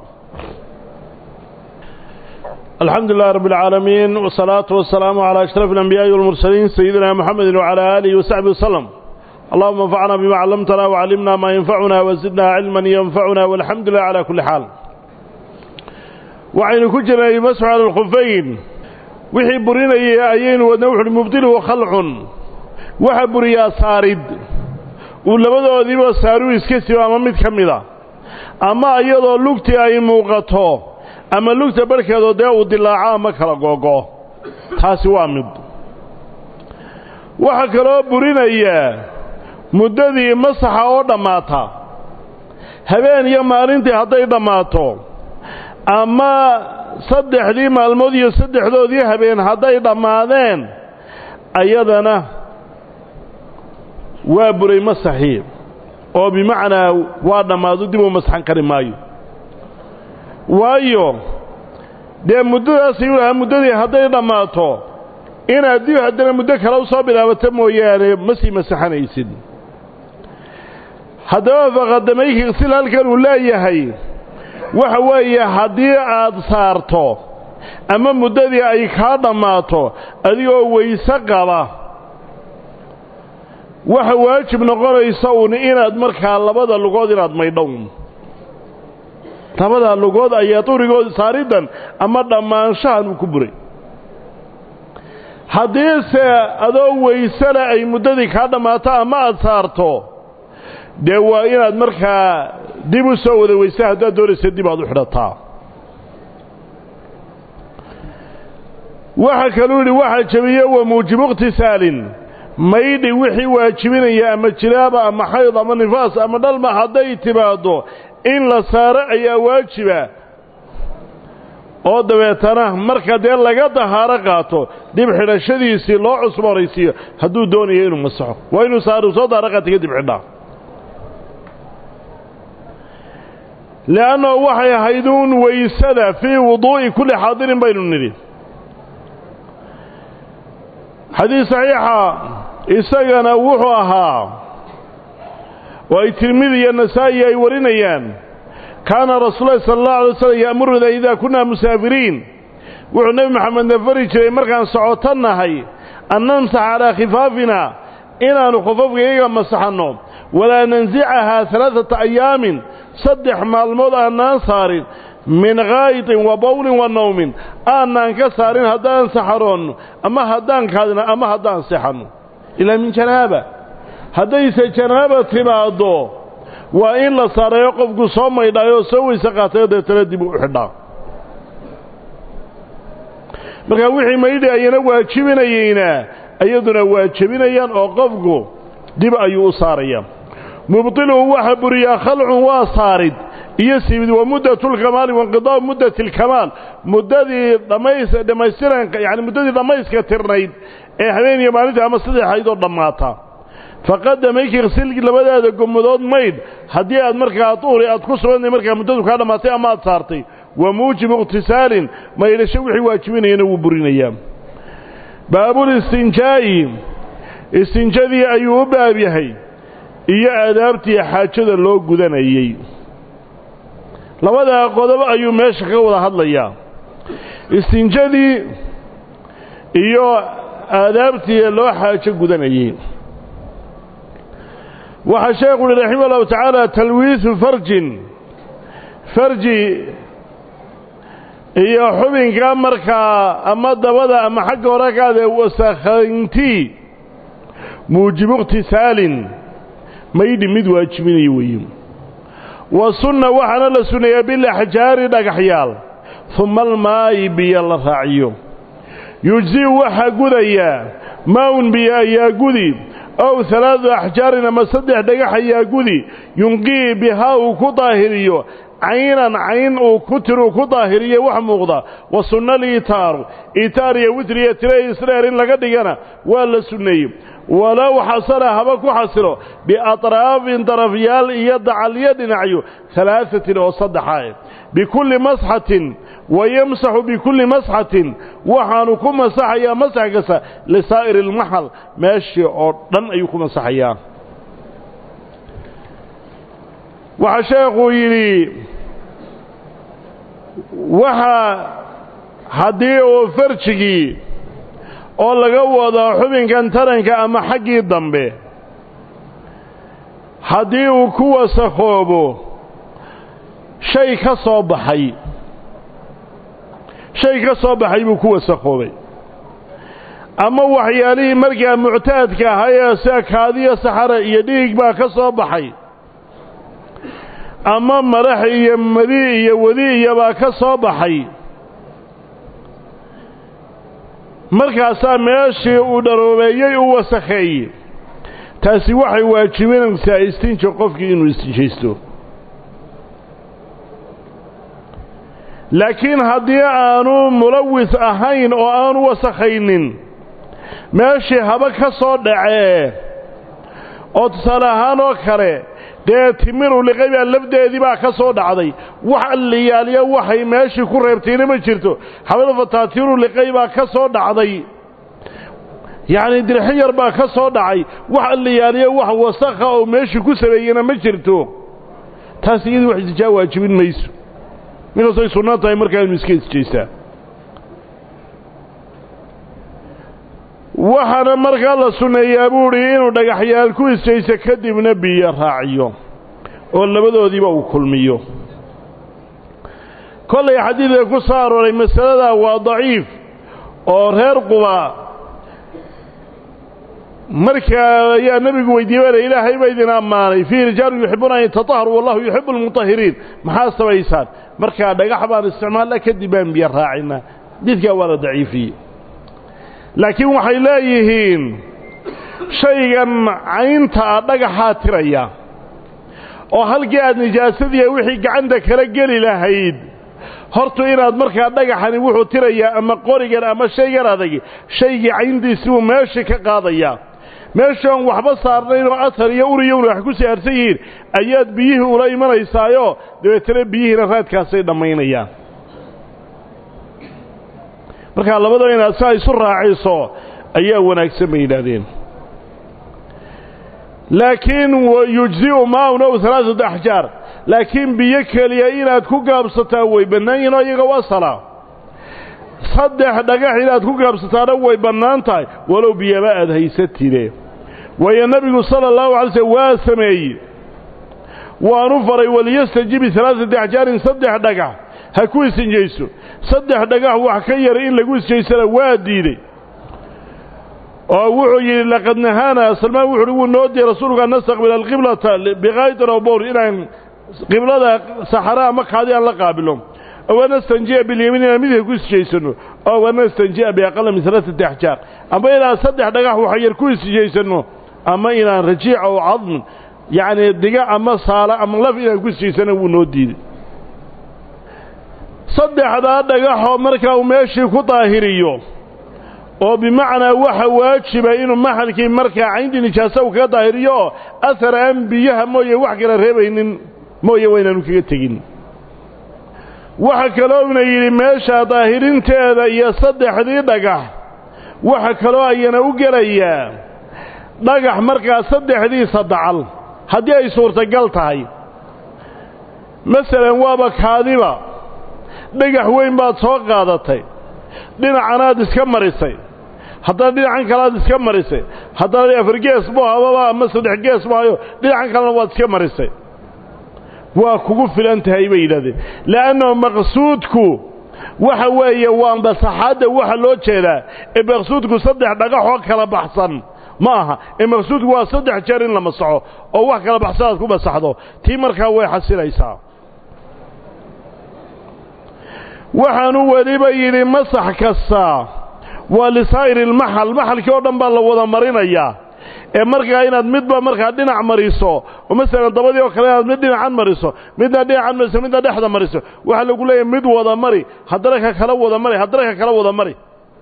alxamdu lilah rab اlcaalamiin wsalaatu wasalaamu calى ashraf اlanbiyaaءi walmursaliin sayidina muxamedi wcalى aalihi wasaxbi waslem allahuma anfacna bima callamtana wcallimna maa yanfacuna wasidna cilman yanfacuna walxamdu lilah calى kuli xaal waxaynu ku jirnay masxu cala alkhufayn wixii burinayay ayaynu wadna wuxuuhi mubdiluhu khalcun waxa buriyaa saarid uu labadoodiiba saaruu iska sibo ama mid ka mida ama iyadoo lugtii ay muuqato ama lugta barhkeedoo dee uu dilaaco ama kala googo taasi waa mid waxaa kaloo burinayaa muddadii masaxa oo dhammaata habeen iyo maalintii hadday dhammaato ama saddexdii maalmood iyo saddexdoodii habeen hadday dhammaadeen ayadana waa buray masaxii oo bimacnaa waa dhammaado dib uu masaxan kari maayo waayo dee muddadaasayuu lahaa muddadii hadday dhammaato inaad dib haddana muddo kale u soo bilaabato mooyaane ma sii masaxanaysid haddaba faqadamayki sil halkan uu leeyahay waxa weeye haddii aad saarto ama muddadii ay kaa dhammaato adigoo weyse qaba waxa waajib noqonaysa uun inaad markaa labada lugood inaad maydhown labada lugood ayaa durigood saariddan ama dhammaanshahan uu ku buray haddiise adoo weysele ay muddadii kaa dhammaato ama aad saarto dee waa inaad markaa dib u soo wada weysa haddaad doonaysa dib aad u xidhataa waxa kaluu yidhi waxaa jebiye wa muujibu iqtisaalin maydhi wixii waajibinaya ama jilaaba ama xayd ama nifaas ama dhalma hadday timaaddo in la saaro ayaa waajiba oo dabeetana marka dee laga dahaaro qaato dib xidhashadiisii loo cusboonaysiiyo hadduu doonayo inuu masaxo waa inuu saaru soo daaro qaata kadib xidhaa le'annahu waxay ahayd uun weysada fii wuduu'i kulli xaadirin baynu nidhi xadiis saxiixa isagana wuxuu ahaa oo ay tirmidi iyo nasaa'i ay warinayaan kaana rasuulahi sala allahu alay slam ya'muruna idaa kunna musaafiriin wuxuu nebi maxamedna fari jiray markaan socoto nahay an namsax calaa khifaafina inaannu khufafka iyaga masaxanno walaa nansicahaa alaaata ayaamin saddex maalmood aanaan saarin min kaayitin wa bawlin wa nawmin aanaan ka saarin haddaan saxaroonno ama haddaan kaadino ama haddaan sexanno ilaa min janaaba haddayse janaaba timaaddo waa in la saarayo qofku soo maydhaayoo soo weyse qaatayo deetana dib u xidhaa markaa wixii maydhi ayana waajibinayeyna iyaduna waa jebinayaan oo qofku dib ayuu u saarayaa mubdiluhu waxa buriyaa khalcun waa saarid iyo siibid wa muddatulkamaali wainqidaa'u muddati alkamaal muddadii dhammays dhammaystiranka yacani muddadii dhammayska tirnayd ee habeen iyo maalinta ama saddexaydoo dhammaata faqadamayki iqsilki labadaada gomadood maydh haddii aad markaa duhri aad ku sugantay markaa muddadu kaa dhammaatay ama aad saartay wa muujibu iqtisaalin maydhasho wixii waajibinayana wuu burinayaa baabulistinjaa'i istinjadii ayuu u baab yahay iyo aadaabtii xaajada loo gudanayey labadaa qodob ayuu meesha ka wada hadlayaa istinjadii iyo aadaabtii loo xaajo gudanayey waxaa sheekhu uhi raximah ullahu tacaala talwiisu farjin farji iyo xubinka markaa ama dabada ama xagga hore kaadee wasakhayntii muujibu ikhtisaalin maydhi mid waajibinayo weeye wa sunna waxaana la sunneeyaa bilaxjaari dhagaxyaal uma almaayi biyo la raaciyo yujzi'u waxaa gudayaa maa-un biyo ayaa gudi ow halaadu axjaarin ama saddex dhagax ayaa gudi yunqii bihaa uu ku daahiriyo caynan cayn uu ku tiruu ku daahiriye wax muuqda wa sunna liitaaru itaar iyo witriya tire isdheer in laga dhigana waa la sunneeyey walow xasala haba ku xasilo biatraafin darafyaal iyo dacalyo dhinacyo halaahatin oo saddexa bikulli masxatin wa yamsaxu bikulli masxatin waxaanu ku masaxayaa masax kasta lisaa'iri ilmaxal meeshii oo dhan ayuu ku masaxayaa waxaa sheekhuu yidhi waxa haddii uu farjigii oo laga wado xubinkan taranka ama xaggii dambe haddii uu ku wasakhoobo shay ka soo baxay shay ka soo baxay buu ku wasakhoobay ama waxyaalihii markaa muctaadka ahaayee sida kaadiyo saxara iyo dhiig baa ka soo baxay ama madax iyo madi iyo wadi iyobaa ka soo baxay markaasaa meeshii uu dharoobeeyey uu wasakheeyey taasi waxay waajibinaysaa istinja qofkii inuu istinjaysto laakiin haddii aanu mulawis ahayn oo aanu wasakhaynin meeshii haba ka soo dhacee oo tusaale ahaan oo kale dee timiru liqay baa lafdeedii baa ka soo dhacday wax alliyaaliya waxay meeshii ku reebtayna ma jirto xabal fataatiiru liqay baa ka soo dhacday yacni dirxin yar baa ka soo dhacay wax alliyaaliya wax wasakha oo meeshii ku sameeyena ma jirto taas iyadii wax isijaa waajibin mayso minkastay sunnaan tahay markaa inu iska isjeystaa waxaana markaa la sunneeyaa buuhi inuu dhagaxyaal ku isjayso kadibna biyo raaciyo oo labadoodiiba uu kulmiyo kollay xadiidka ku soo arooray masaladaa waa daciif oo reer quba markaa ayaa nebigu weydiiyey bale ilaahay ba idin ammaanay fiihi rijaalun yuxibuuna an yatataharu wallahu yuxibu almutahiriin maxaa samaysaan markaa dhagax baan isticmaalna kadib baan biyo raacinaa xadiidkaa waa la daciifiyey laakiin waxay leeyihiin shaygan cayntaa dhagaxaa tiraya oo halkii aad nijaasadiiya wixii gacanta kala geli lahayd hortu inaad markaa dhagaxani wuxuu tirayaa ama qorigan ama shaygan adag shaygii cayntiisi buu meeshii ka qaadayaa meeshii oon waxba saarnayn oo atar iyo uriyowna wax ku saarsan yihiin ayaad biyihii ula imanaysaayoo dabeetana biyihiina raadkaasay dhammaynayaan markaa labadaba inaad saa isu raaciso ayaa wanaagsan bay yidhaahdeen laakiin yujzi'u maaun ow alaaثatu axjaar laakiin biyo keliya inaad ku gaabsataa way bannaan yihin oo iyaga wasala saddex dhagax inaad ku gaabsataana way bannaan tahay walow biyaba aad haysatide waayo nebigu sala allahu alay slm waa sameeye waanu faray waliyastajibi alaaثati axjaarin saddex dhagax ha ku isinjayso saddex dhagax wax ka yara in lagu isjaysana waa diidey oo wuxuu yidhi laqad nahaana salmaan wuxu uhi wuu noo diiyey rasuulku an nastaqbila alqiblata bikaytin oo bowr inaan qiblada saxara ama kaadi aan la qaabilo ow anastanji'a bilyamiin inaan midka ku isjaysano ow anastanji'a biaqala min alaaثati axjaar ama inaan saddex dhagax wax yar ku isjaysano ama inaan rajiic ow cadmin yacni diga ama saala ama laf inaan ku isjaysano wuu noo diiday saddexdaa dhagaxoo markaa uu meeshii ku daahiriyo oo bimacnaa waxa waajiba inuu maxalkii markaa cayntii nijaasa uu kaga daahiriyo oo ahar aan biyaha mooye wax kala reebaynin mooye waa inaanu kaga tegin waxa kaloona yidhi meesha daahirinteeda iyo saddexdii dhagax waxa kaloo ayana u gelayaa dhagax markaa saddexdiisa dacal haddii ay suurtagal tahay masalan waaba kaadiba dhagax weyn baad soo qaadatay dhinacanaad iska marisay haddana dhinacan kale aad iska marisay haddana afar gees bu hababa ama saddex gees bu hayo dhinacan kalena waad iska marisay waa kugu filan tahay bay yidhahdeen le'annahu maqsuudku waxa weeye waa masaxaadda waxa loo jeedaa ee maqsuudku saddex dhagaxoo kala baxsan ma aha ee maqsuudku waa saddex jeer in la masaxo oo wax kala baxsan aad ku masaxdo tii markaa way xasilaysaa waxaanu weliba yidhi masax kasta waa lisaa'iri lmaxal maxalkii oo dhan baa la wada marinayaa ee markaa inaad midba markaa dhinac mariso oo masalan dabadii oo kale inaad mid dhinacan mariso midna dhinacan mariso midna dhexda mariso waxaa lagu leeyahay mid wada mari haddana ka kala wada mari haddana ka kala wada mari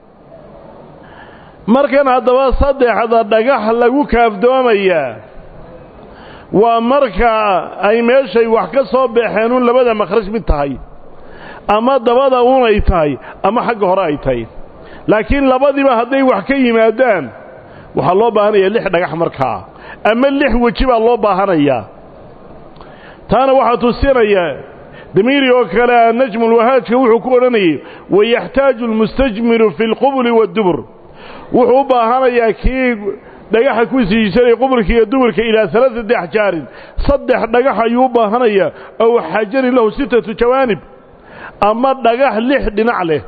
markan haddaba saddexda dhagax lagu kaafdoomayaa waa marka ay meeshay wax ka soo baxeen un labada makhraj mid tahay ama dabada un ay tahay ama xagga hore ay tahay laakiin labadiiba hadday wax ka yimaadaan waxaa loo baahanaya lix dhagax markaa ama lix weji baa loo baahanayaa taana waxaa tusinaya damiiri oo kale najmulwahaajka wuxuu ku odhanayay wayaxtaaju almustajmiru fi alqubuli waddubur wuxuu u baahanayaa kii dhagaxa ku siisanaya qubulka iyo duburka ilaa alaaati axjaarin saddex dhagax ayuu u baahanayaa ow xajarin lahu sittatu jawaanib ama dhagax lix dhinac leh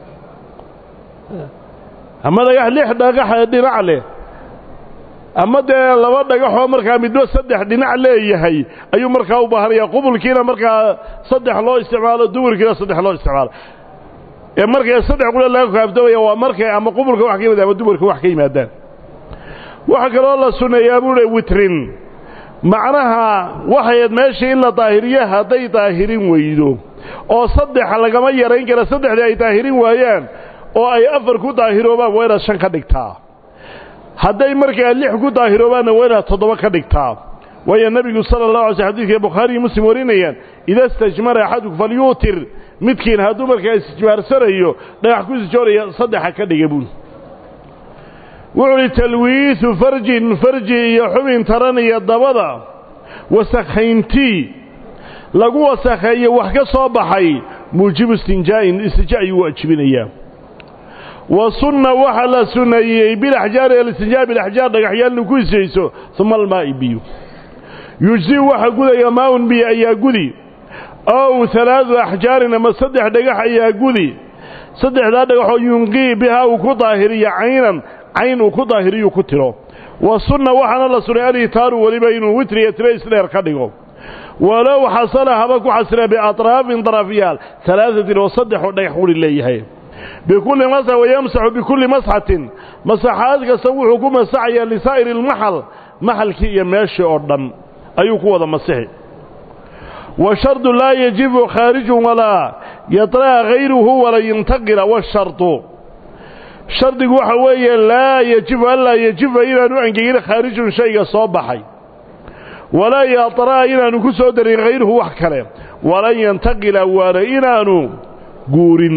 ama dhagax lix dhagax dhinac leh ama dee laba dhagaxoo markaa midba saddex dhinac leeyahay ayuu markaa u baahanaya qubulkiina markaa saddex loo isticmaalo duburkiina saddex loo isticmaalo ee markay saddex qule laga kaafdoomaya waa markay ama qubulka wax ka yimaadaan ama duburka wax ka yimaadaan waxaa kaloo la sunneeyaa buuhi witrin macnaha waxayd meeshii in la daahiriyo hadday daahirin weydo oo saddexa lagama yarayn kara saddexdii ay daahirin waayaan oo ay afar ku daahiroobaan waa inaad shan ka dhigtaa hadday markaa lix ku daahiroobaanna waa inaad toddoba ka dhigtaa waayo nebigu sala allahu alay sl xadidka bukhaari iyo muslim warinayaan ida istajmara axadukum falyuutir midkiin hadduu markaa istijmaarsanayo dhagax ku sijooraya saddexa ka dhiga buul wuxuu uhi talwiisu farjin farji iyo xubin taran iyo dabada wasakhayntii lagu wasakheeyo wax ka soo baxay muujibu istinjaa'in istinja ayuu waajibinayaa wa sunna waxaa la sunneeyey bilaxjaari alistinjaa bilaxjaar dhagaxyaal inu ku isayso uma almaa'i biyo yujzi waxa gudaya maaun biyo ayaa gudi ow halaadu axjaarin ama saddex dhagax ayaa gudi saddexdaa dhagaxoo yunqii bihaa uu ku daahiriyo caynan cayn uu ku daahiriyu ku tiro wa sunna waxaana la sunnay alitaaru weliba inuu witriya tiro isdheer ka dhigo walow xasala haba ku xasila biatraafin darafyaal alaaatin oo saddexoo dhagax quri leeyahay bikulli masx wayamsaxu bikulli masxatin masaxaad kasta wuxuu ku masaxayaa lisaa'iri almaxal maxalkii iyo meeshii oo dhan ayuu ku wada masixi wa shardu laa yajibu khaarijun walaa yaطra'a hayruhu wala yintaqila washardu shardigu waxa weeye laa yajibu anlaa yajiba inaanu angegin khaarijun shayga soo baxay walaa yaطra'a inaanu ku soo darin hayruhu wax kale walan yantaqila waana inaanu guurin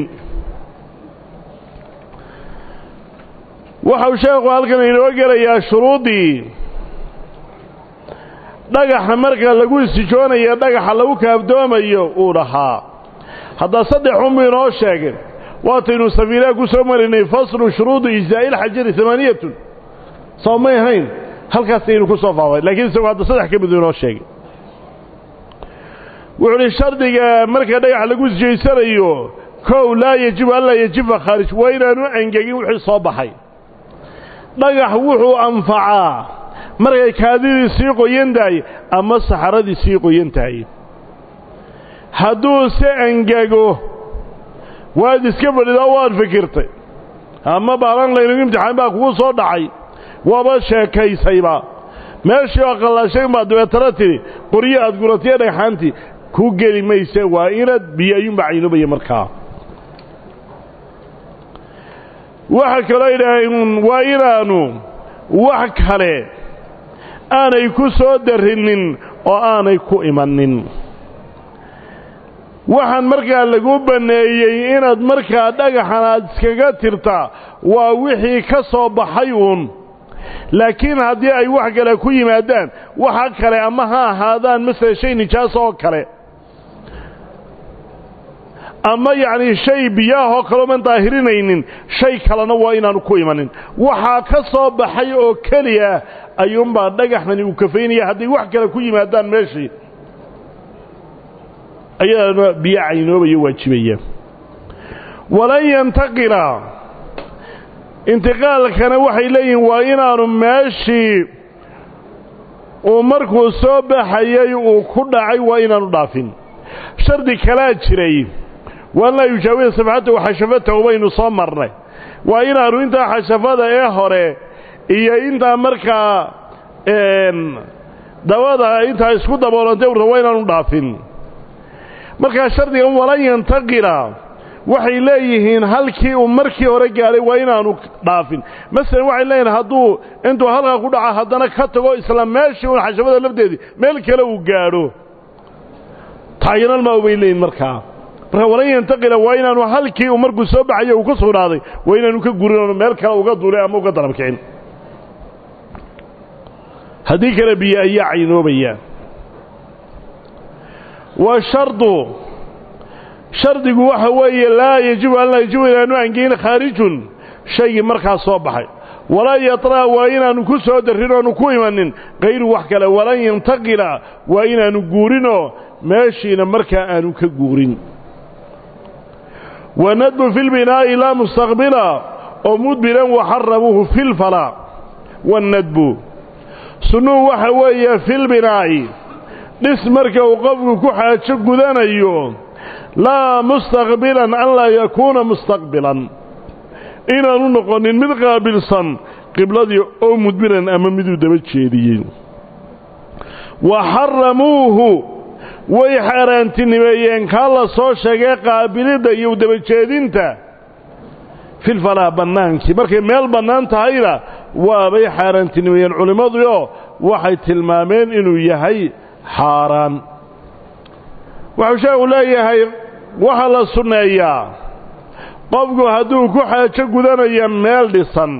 waxau sheekhu halkan inoo gelayaa shuruuddii dhagaxa marka lagu istijoonayo dhagaxa lagu kaafdoomayo uu dhahaa haddaa saddex unbuu inoo sheegay waataynu safiinaha ku soo marinay faslu shuruudu ijzaa'i ilxajari amaaniyatun soo may ahayn halkaasaynu ku soo faafay lakiin isagu hadda saddex ka miduu inoo sheegay wuxuu uhi shardiga marka dhagax lagu sijaysanayo kow laa yajibu anlaa yajiba khaarij waa inaanu angegin wixii soo baxay dhagax wuxuu anfacaa markay kaadidii sii qoyan tahay ama saxaradii sii qoyan tahay hadduu se angego waad iska fadhidaa waad fikirtay ama baalan laynagu imtixaan baa kugu soo dhacay waaba sheekaysayba meeshii oo qallashay baad dabeetana tidhi qoryo aad guratiya dhagxaantii ku geli mayse waa inaad biyo ayuunbaa caynubaya markaa waxa kaloo idhaaheen waa inaanu wax kale aanay ku soo darrinin oo aanay ku imanin waxaan markaa lagu banneeyey inaad markaa dhagaxan aad iskaga tirtaa waa wixii ka soo baxay uun laakiin haddii ay wax kale ku yimaadaan waxa kale ama ha ahaadaan masala shay nijaas oo kale ama yacni shay biyaahoo kalooman daahirinaynin shay kalena waa inaanu ku imanin waxaa ka soo baxay oo keliya ayuunbaa dhagaxdani uu kafaynaya hadday wax kale ku yimaadaan meeshii ayadana biyo caynoobayo waajibaya walan yantaqila intiqaalkana waxay leeyihiin waa inaanu meeshii uu markuu soo baxayay uu ku dhacay waa inaanu dhaafin shardi kalaa jiray waan laa yujaawida safxatahu xashafatahu baynu soo marnay waa inaanu intaa xashafada ee hore iyo intaa markaa dabada intaa isku daboolantay urta waa inaanu dhaafin markaa shardigan walan yantaqila waxay leeyihiin halkii uu markii hore gaadhay waa inaanu dhaafin masalan waxay leeyihiin hadduu intuu halkaa ku dhaca haddana ka tago isla meeshii un xashafada lafteedii meel kale uu gaadho taayinalmaa bay leeyihin markaa marka walan yantaqila waa inaanu halkii uu markuu soo baxayo uu ku sugnaaday waa inaanu ka gurin meel kale uga duulay ama uga darab kicin haddii kale biyo ayaa caynoobayaan wa shardu shardigu waxa weeye laa yajibu an laa yajibu inaanu angeyn khaarijun shaygii markaa soo baxay walaa yatra waa inaanu ku soo darrin oonu ku imanin kayru wax kale walan yantaqila waa inaanu guurinoo meeshiina markaa aanu ka guurin wanadbu fi lbinaa'i laa mustaqbila oo mudbiran waxarabuuhu fi lfalaa wanadbu sunnuhu waxa weeye fi lbinaa'i dhis marka uu qofku ku xaajo gudanayo laa mustaqbilan an laa yakuuna mustaqbilan inaanu noqonin mid qaabilsan qibladii oo mudbiran ama miduu daba jeediyey wa xaramuuhu way xaaraantinimeeyeen kaa la soo sheegay qaabilidda iyo dabajeedinta filfalaa bannaankii markay meel bannaan tahayna waabay xaaraantinimeeyeen culimmaduoo waxay tilmaameen inuu yahay xaaraan wuxuu sheekhu leeyahay waxaa la sunneeyaa qofku hadduu ku xaajo gudanayo meel dhisan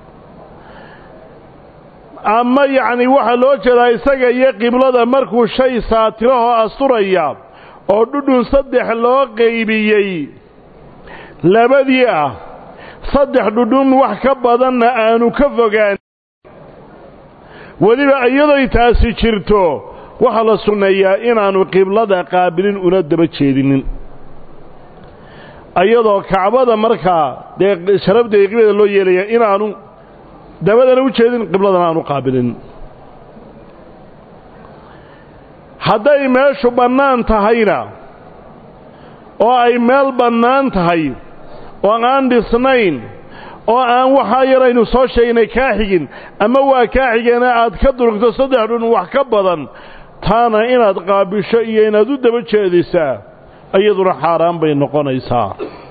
ama yacni waxaa loo jeedaa isaga iyo qiblada markuu shay saatirahoo asturaya oo dhudhun saddex loo qaybiyey labadii ah saddex dhudhun wax ka badanna aanu ka fogaan weliba iyadoy taasi jirto waxaa la sunneeyaa inaanu qiblada qaabilin una daba jeedinin iyadoo kacbada markaa dee sharafdeeda qiblada loo yeelaya inaanu dabadana u jeedin qibladana aanu qaabilin hadday meeshu bannaan tahayna oo ay meel bannaan tahay oo aan dhisnayn oo aan waxaa yaraynu soo sheegnay kaa xigin ama waa kaa xigeena aad ka durugto saddex dhun wax ka badan taana inaad qaabisho iyo inaad u daba jeedisaa iyaduna xaaraan bay noqonaysaa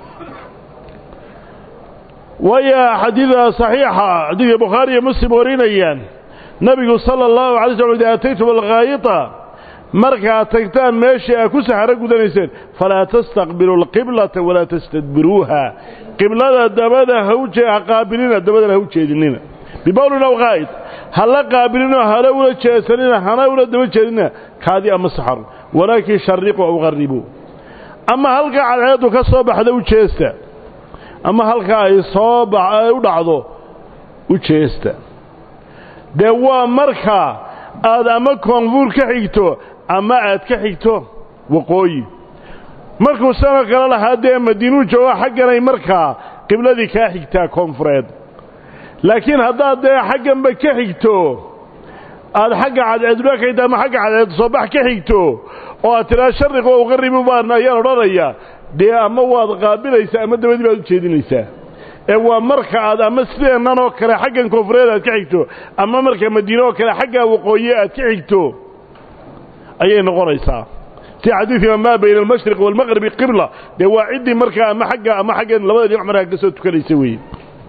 waayo xadiida saxiixa xadiidka bukhaari iyo muslim warinayaan nebigu sala allahu alay slam ida ataytum alkhaayita markaad tagtaan meeshii aad ku saxaro gudanayseen falaa tastaqbilu alqiblata walaa tastadbiruuha qiblada dabada hawje ha qaabilina dabadana ha u jeedinina bibawlin aw qaa'id ha la qaabilinoo hala ula jeesanina hana ula daba jeedinina kaadi ama saxar walaakin shariquu aw qarribuu ama halka cadceeddu ka soo baxda u jeesta ama halka ay soo ay u dhacdo u jeesta dee waa marka aad ama koonfuur ka xigto ama aad ka xigto waqooyi markuu sanoo kale lahaa dee madiinuu jooga xagganay markaa qibladii kaa xigtaa koonfureed laakiin haddaad dee xagganba ka xigto aad xagga cadceedula ka xigto ama xagga cadceed soobax ka xigto oo aad tidhaa sharriq oo uqarribu baan ayaan odhanaya dee ama waad qaabilaysaa ama dabadii baad u jeedinaysaa ee waa marka aad ama sideennan oo kale xaggan koonfureed aad ka xigto ama marka madiine oo kale xaggaa waqooyi aad ka xigto ayay noqonaysaa si xadiidka maa bayna almashriq waalmaqribi qibla dee waa ciddii markaa ama xagga ama xaggan labada dhinac markaa ka soo tukanaysa weeye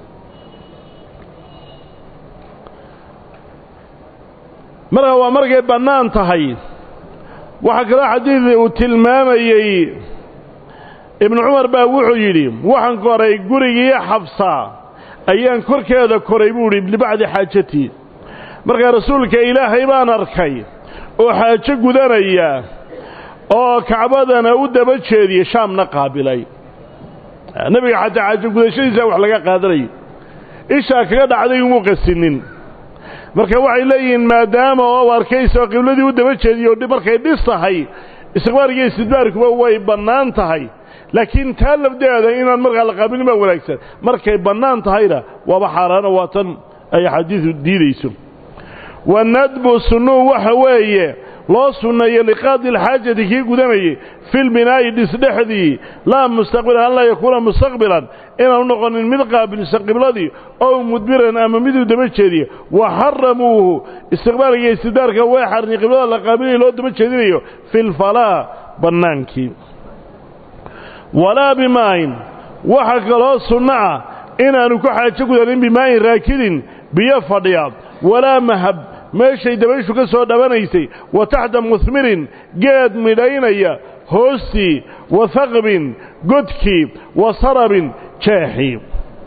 marka waa markay bannaan tahay waxaa kaloo xadiid uu tilmaamayey ibnu cumar baa wuxuu yidhi waxaan koray gurigii xabsa ayaan korkeeda koray buu idhi libacdi xaajatii markaa rasuulka ilaahay baan arkay oo xaajo gudanaya oo kacbadana u daba jeediyey shaamna qaabilay nebiga xataa xaajo gudashadiisa wax laga qaadanayay ishaa kaga dhacday umuu qasinin marka waxay leeyihiin maadaama oo arkaysa oo qibladii u daba jeediyo markay dhis tahay istiqbaarkiiyo istidbaarkuba way bannaan tahay laakiin taa lafdeeda inaan markaa la qaabilin baa wanaagsan markay bannaan tahayna waaba xaaraano waa tan ay axaadiidu diidayso wanadbu sunnuu waxa weeye loo sunneeyo liqaadi alxaajati kii gudanayay fi lbinaa'i dhisdhexdii laa mustaqbilan an laa yakuuna mustaqbilan inaanu noqonin mid qaabilsan qibladii ow mudbiran ama miduu daba jeediyo wa xaramuuhu istiqbaalka iyo istidbaarka way xarni qiblada la qaabilinayo loo daba jeedinayo fi lfalaa bannaankii walaa bimaa'in waxa kaloo sunno ah inaanu ku xaajo gudanin bimaa'in raakidin biyo fadhiya walaa mahab meeshay dabayshu ka soo dhabanaysay wa taxta muhmirin geed midhaynaya hoostii wa haqbin godkii wa sarabin jeexii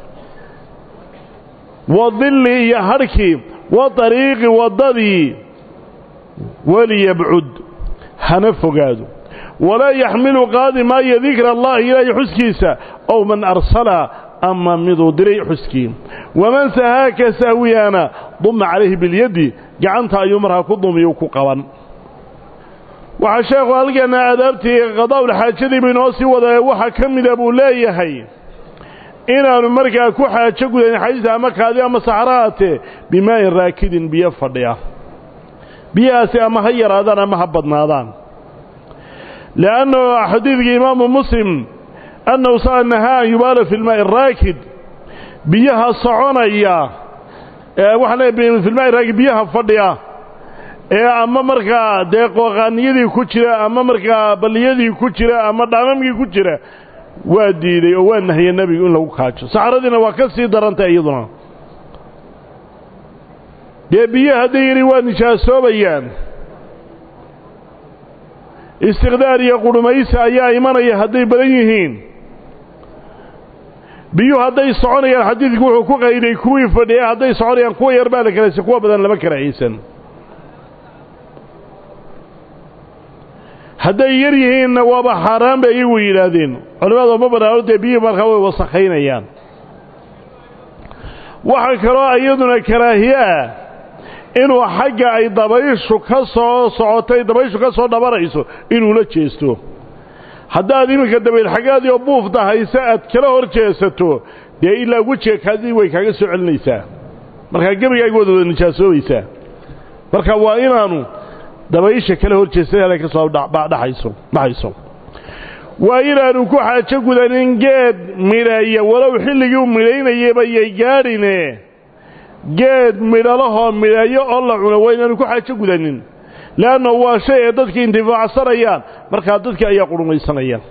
wa dilli iyo hadhkii wa dariiqi waddadii waliyabcud hana fogaado walaa yaxmilu qaadi maayo dikra allahi ilaahay xuskiisa ow man arsala ama miduu diray xuskii waman sahaaka sahwiyaana duma calayhi bilyaddi gacanta ayuu markaa ku dumiyu ku qaban waxaa sheekhu halkeenna aadaabtii qadaa'ulxaajadii buu inoo sii wadae waxaa ka mida buu leeyahay inaannu markaa ku xaajo gudayn xadiisa ama kaadi ama saxrahaatee bimaa'in raakidin biyo fadhiya biyahaasi ama ha yaraadaan ama ha badnaadaan li'annahu xadiidkii imaamu muslim annahu saa nahaa an yubaala fi lmaa'i araakid biyaha soconaya waxaan leeyahay fi lmaa'i raakid biyaha fadhiya ee ama markaa dee qooqaaniyadii ku jira ama markaa balliyadii ku jira ama dhaamamkii ku jira waa diiday oo waa nahiyey nebigu in lagu kaajo saxradiina waa ka sii darantay iyaduna dee biyo hadday yidhi waa nijaasoobayaan istiqdaar iyo qudhumaysi ayaa imanaya hadday badan yihiin biyuhu hadday soconayaan xadiidku wuxuu ku qayday kuwii fadhiya hadday soconayaan kuwa yar baa la karaysa kuwa badan lama karahaysan hadday yar yihiinna waaba xaaraan bay iyagu yidhaahdeen culimmadu ma banaano dee biyihii markaa way wasakhaynayaan waxaa kaloo iyaduna karaahiye ah inuu xagga ay dabayshu ka soo socotay dabayshu ka soo dhabanayso inuu la jeesto haddaad iminka dabayl xaggaadii oo buufta hayse aad kala hor jeesato dee ilaa wejiga kaadii way kaaga soo celinaysaa markaa gebigaaga waad wada nijaasoobaysaa marka waa inaanu dabaysha kala hor jeestada halay ka soo dhaxayso dhaxayso waa inaanu ku xaajo gudanin geed midheeya walow xilligii u midhaynayaba yay gaadhine geed midhalahoo midheeyo oo la cuno waa inaanu ku xaajo gudanin leanna waa shay ee dadkii intifaacsanayaan markaa dadkii ayaa qurhumaysanayaan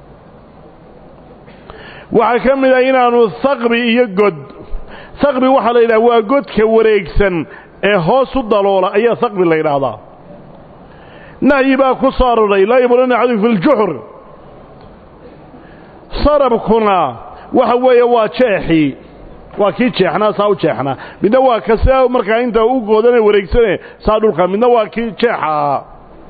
waxaa ka mid ah inaanu haqbi iyo god haqbi waxaa la yidhaha waa godka wareegsan ee hoos u daloola ayaa haqbi la yidhaahdaa nahyi baa ku soo aroray laa yabulana axadu fi ljuxr sarabkuna waxa weeye waa jeexii waa kii jeexnaa saa u jeexnaa midna waa ka sia markaa inta u goodane wareegsane saa dhulka midna waa kii jeexa ahaa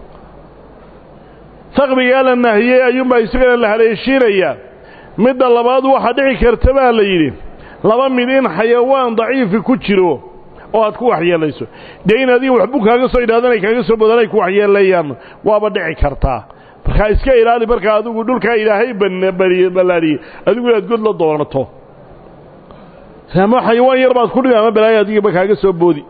haqbigaa la nahiyey ayuunbaa isagana la haleeshiinaya midda labaad waxaa dhici karta baa la yidhi laba mid in xayawaan daciifi ku jiro oo aad ku waxyeelayso dee in adiga waxbu kaaga soo idhaadanay kaaga soo badanay ku waxyeelayaan waaba dhici kartaa markaa iska ilaali markaa adigu dhulkaa ilaahay ballaadhiyey adigu inaad god la doonato ama xayawaan yar baad ku dhigi ama balaayo adigaba kaaga soo boodi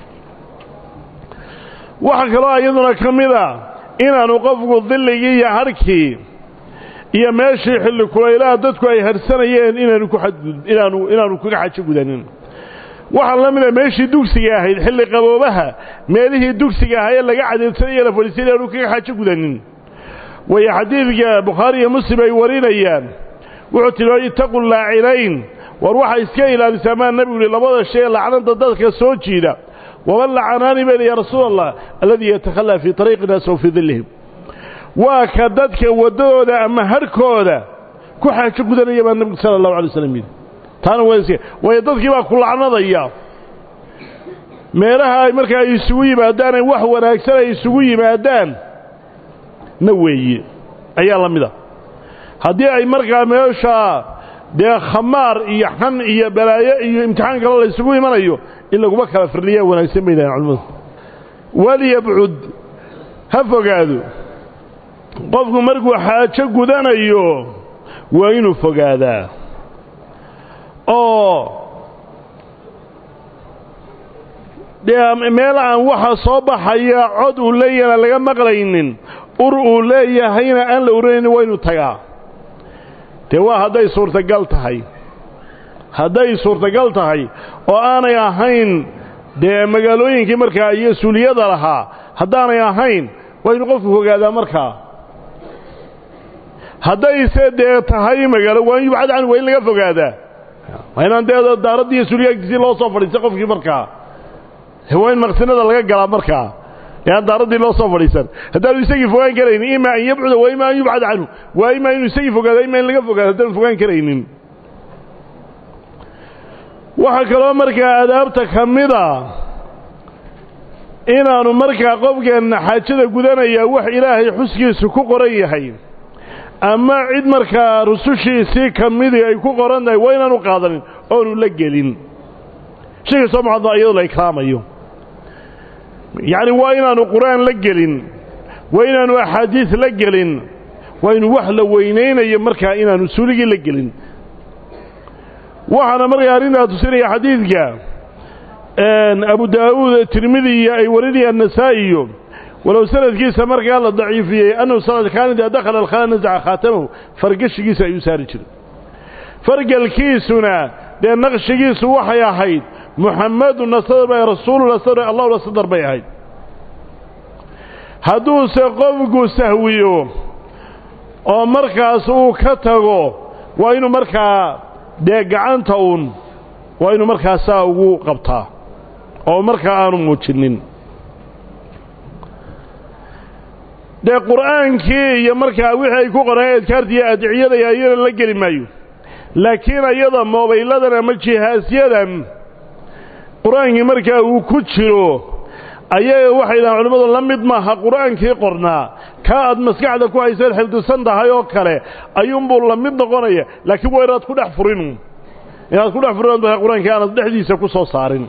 waxaa kaloo iyaduna ka mid a inaanu qofku dilligii iyo harhkii iyo meeshii xilli kulaylaha dadku ay harsanayeen inaanu ku xadgud inaanu inaanu kaga xajo gudanin waxaa la mida meeshii dugsiga ahayd xilli qaboobaha meelihii dugsiga ahaa ee laga cadeedsanaya la fadhiisay inaanu kaga xajo gudanin wayo xadiidka bukhaari iyo muslim ay warinayaan wuxuu tilmaamay ittaqu laacinayn war waxaa iska ilaalisaa maa nebigu yihi labada shay ee lacnada dadka soo jiida waman lacanaani bayna yaa rasuula allah alladii yatakhallaa fii tariiqi naas aw fii dillihim waa ka dadka waddadooda ama harhkooda ku xaajo gudanaya baa nebigu sala allahu alay slam yidhi taana waa iska waayo dadkii baa ku lacnadaya meelaha ay markaa ay isugu yimaadaan ay wax wanaagsan ay isugu yimaadaan na weeye ayaa la mida haddii ay markaa meesha dee khamaar iyo xan iyo balaayo iyo imtixaan kale laysugu imanayo in laguma kala firliyaa wanaagsan bay dhahaen culimmadu walyabcud ha fogaado qofku markuu xaajo gudanayo waa inuu fogaadaa oo dee meel aan waxa soo baxaya cod uu leeyahana laga maqlaynin ur uu leeyahayna aan la uranaynin waa inuu tagaa dee waa hadday suurtagal tahay hadday suurtagal tahay oo aanay ahayn dee magaalooyinkii markaa iyo suuliyada lahaa haddaanay ahayn waa inuu qofku fogaadaa markaa haddayse dee tahay magaalo waa in yubcad canhu waa in laga fogaadaa waa inaan dee daaraddii iyo suuliya agtiisii loo soo fadhiistay qofkii markaa waa in maqsinada laga galaa markaa ee aan daaraddii loo soo fadhiisan haddaanu isagii fogaan karaynin ima an yabcuda waa ima an yubcad canhu waa ima inuu isagii fogaado ima in laga fogaado haddaanu fogaan karaynin waxaa kaloo markaa adaabta ka mida inaanu markaa qofkeenna xaajada gudanayaa wax ilaahay xuskiisu ku qoran yahay ama cid markaa rusushiisii ka midii ay ku qoran tahay waa inaanu qaadanin oonu la gelin shay kastoo mucadam iyadoo la ikraamayo yacni waa inaanu qur-aan la gelin waa inaanu axaadiis la gelin waa inu wax la weynaynayo markaa inaanu suuligii la gelin waxaana markaa arrintaa tusinaya xadiidka abu daa'uud tirmidiya ay warinayaan nasaa'iyo walow sanadkiisa markaa la daciifiyey annahu sanad kaana idaa dakhala alkhala nasaca khaatamahu fargashigiisa ayuu saari jiray fargalkiisuna dee naqshigiisu waxay ahayd muxamaduna sadar bay rasuuluna sadar allahuna sadar bay ahayd hadduuse qofku sahwiyo oo markaas uu ka tago waa inuu markaa dee gacanta uun waa inuu markaa saa ugu qabtaa oo markaa aanu muujinin dee qur'aankii iyo markaa wixii ay ku qoraan adkaarta iyo adiciyada ayana la geli maayo laakiin ayada moobayladan ama jihaasyadan qur-aankii markaa uu ku jiro ayaga waxay dhahaan culimmadu la mid maaha qur-aankii qornaa kaa aad maskaxda ku haysaed xifdisan tahay oo kale ayuunbuu la mid noqonaya laakiin waa inaad ku dhex furin inaad ku dhex furin qur-aankii aanad dhexdiisa ku soo saarin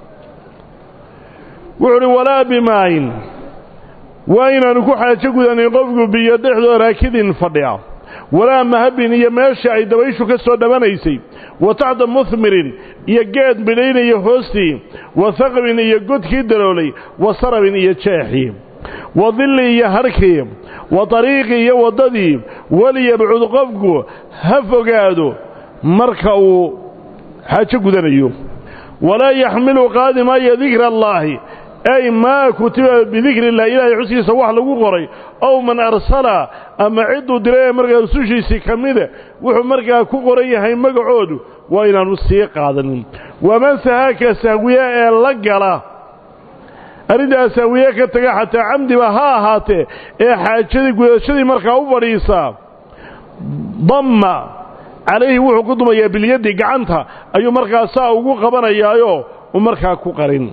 wuxuu uhi walaa bimaayin waa inaanu ku xaajo gudanin qofku biyo dhexdoo raakidin fadhiya walaa mahabin iyo meesha ay dabayshu ka soo dhabanaysay wa taxta muhmirin iyo geed bidhaynaya hoostii wa haqbin iyo godkii daloolay wa sarabin iyo jeexii wa dilli iyo harkii wa dariiqii iyo waddadii waliyabcud qofku ha fogaado marka uu xaajo gudanayo walaa yaxmilu qaadi maayo dikra allaahi ay maa kutiba bidikri illah ilaahay xuskiisa wax lagu qoray ow man arsala ama cidduu diray ee markaa rusushiisii ka mida wuxuu markaa ku qoran yahay magacoodu waa inaanu sii qaadanin waman sahaaka sahwiye ee la gala arrintaa sahwiye ka taga xataa camdiba ha ahaatee ee xaajadii gudashadii markaa u fadhiisaa damma calayhi wuxuu ku dumayaa bilyaddi gacanta ayuu markaa saa ugu qabanayaayo u markaa ku qarin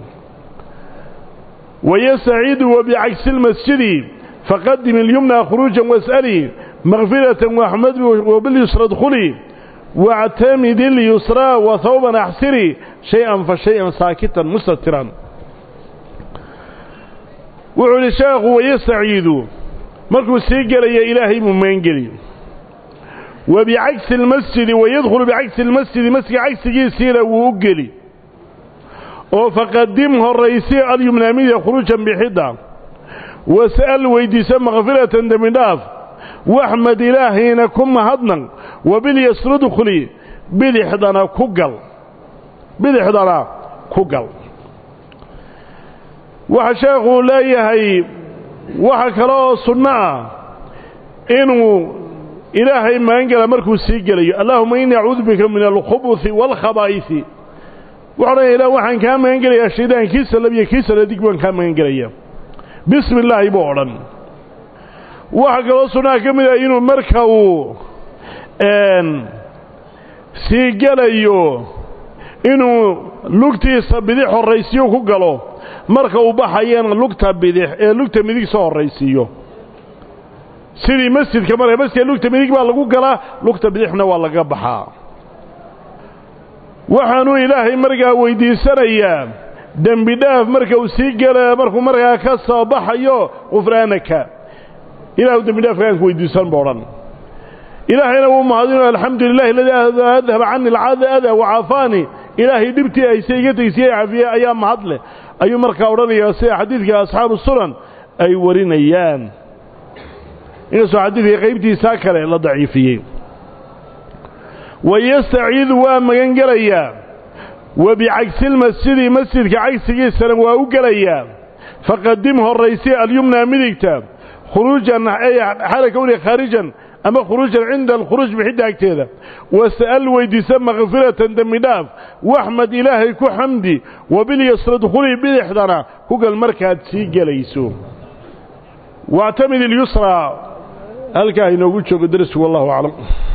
ويستعيد وبعكس المسجد فقدم اليمنى خروجا واسألي مغفرة وأحمد وباليسرى ادخلي واعتمد اليسرى وثوبا أحسري شيئا فشيئا ساكتا مستترا وعلي الشيخ ويستعيد مركو سيقل يا إلهي ممينقلي وبعكس المسجد ويدخل بعكس المسجد مسجد عكس جيسيرا ووقلي oo faqadim horraysi alyumnaamida khuruujan bixidda was'al weydiisa makfiratan dembidhaaf waxmad ilaahayna ku mahadnaq wabilyasrudkhuli bidixdana ku gal bidixdana ku gal waxa sheekhuu leeyahay waxa kale oo sunno ah inuu ilaahay magangala markuu sii gelayo allaahuma innii acuudu bika min alkhubuthi waalkhabaa'ihi wuxu odhanaya ilah waxaan kaa magan gelayaa shaydaan kiisa labiyo kiisa ladig baan kaa magan gelaya bismi illaahi buu odhan waxaa kaloo sunnaha ka mid ah inuu marka uu sii gelayo inuu lugtiisa bidix horraysiyo ku galo marka uu baxayana lugta bidix ee lugta midig soo horraysiiyo sidii masjidka marka masjidka lugta midig baa lagu galaa lugta bidixna waa laga baxaa waxaanuu ilaahay markaa weydiisanayaa dembi dhaaf marka uu sii gela markuu markaa ka soo baxayo qufraanaka ilaahu dembi dhaafkaan ku weydiisan ba odhan ilaahayna wuu mahadino alxamdu lilahi aladii adhaba cani alcada wacaafaani ilaahay dhibtii ayse iga tegsiye cafiye ayaa mahad leh ayuu markaa odhanayaa sida xadiidka asxaabu sunan ay warinayaan inkastoo xadiidka qaybtiisaa kale la daciifiyey wayastaciidu waa magan gelayaa wa bicagsilmasjidi masjidka cagsigiisana waa u gelayaa faqadim horraysi alyumna midigta khuruujan xaala kowniga khaarijan ama khuruujan cinda alkhuruuj bixidda agteeda wasa'al weydiisa makfiratan dembi dhaaf waxmad ilaahay ku xamdi wabilyasra dkhuli bidixdana ku gal markaad sii gelayso wactamid ilyusraa halkaa inoogu joogo darsu wallahu aclam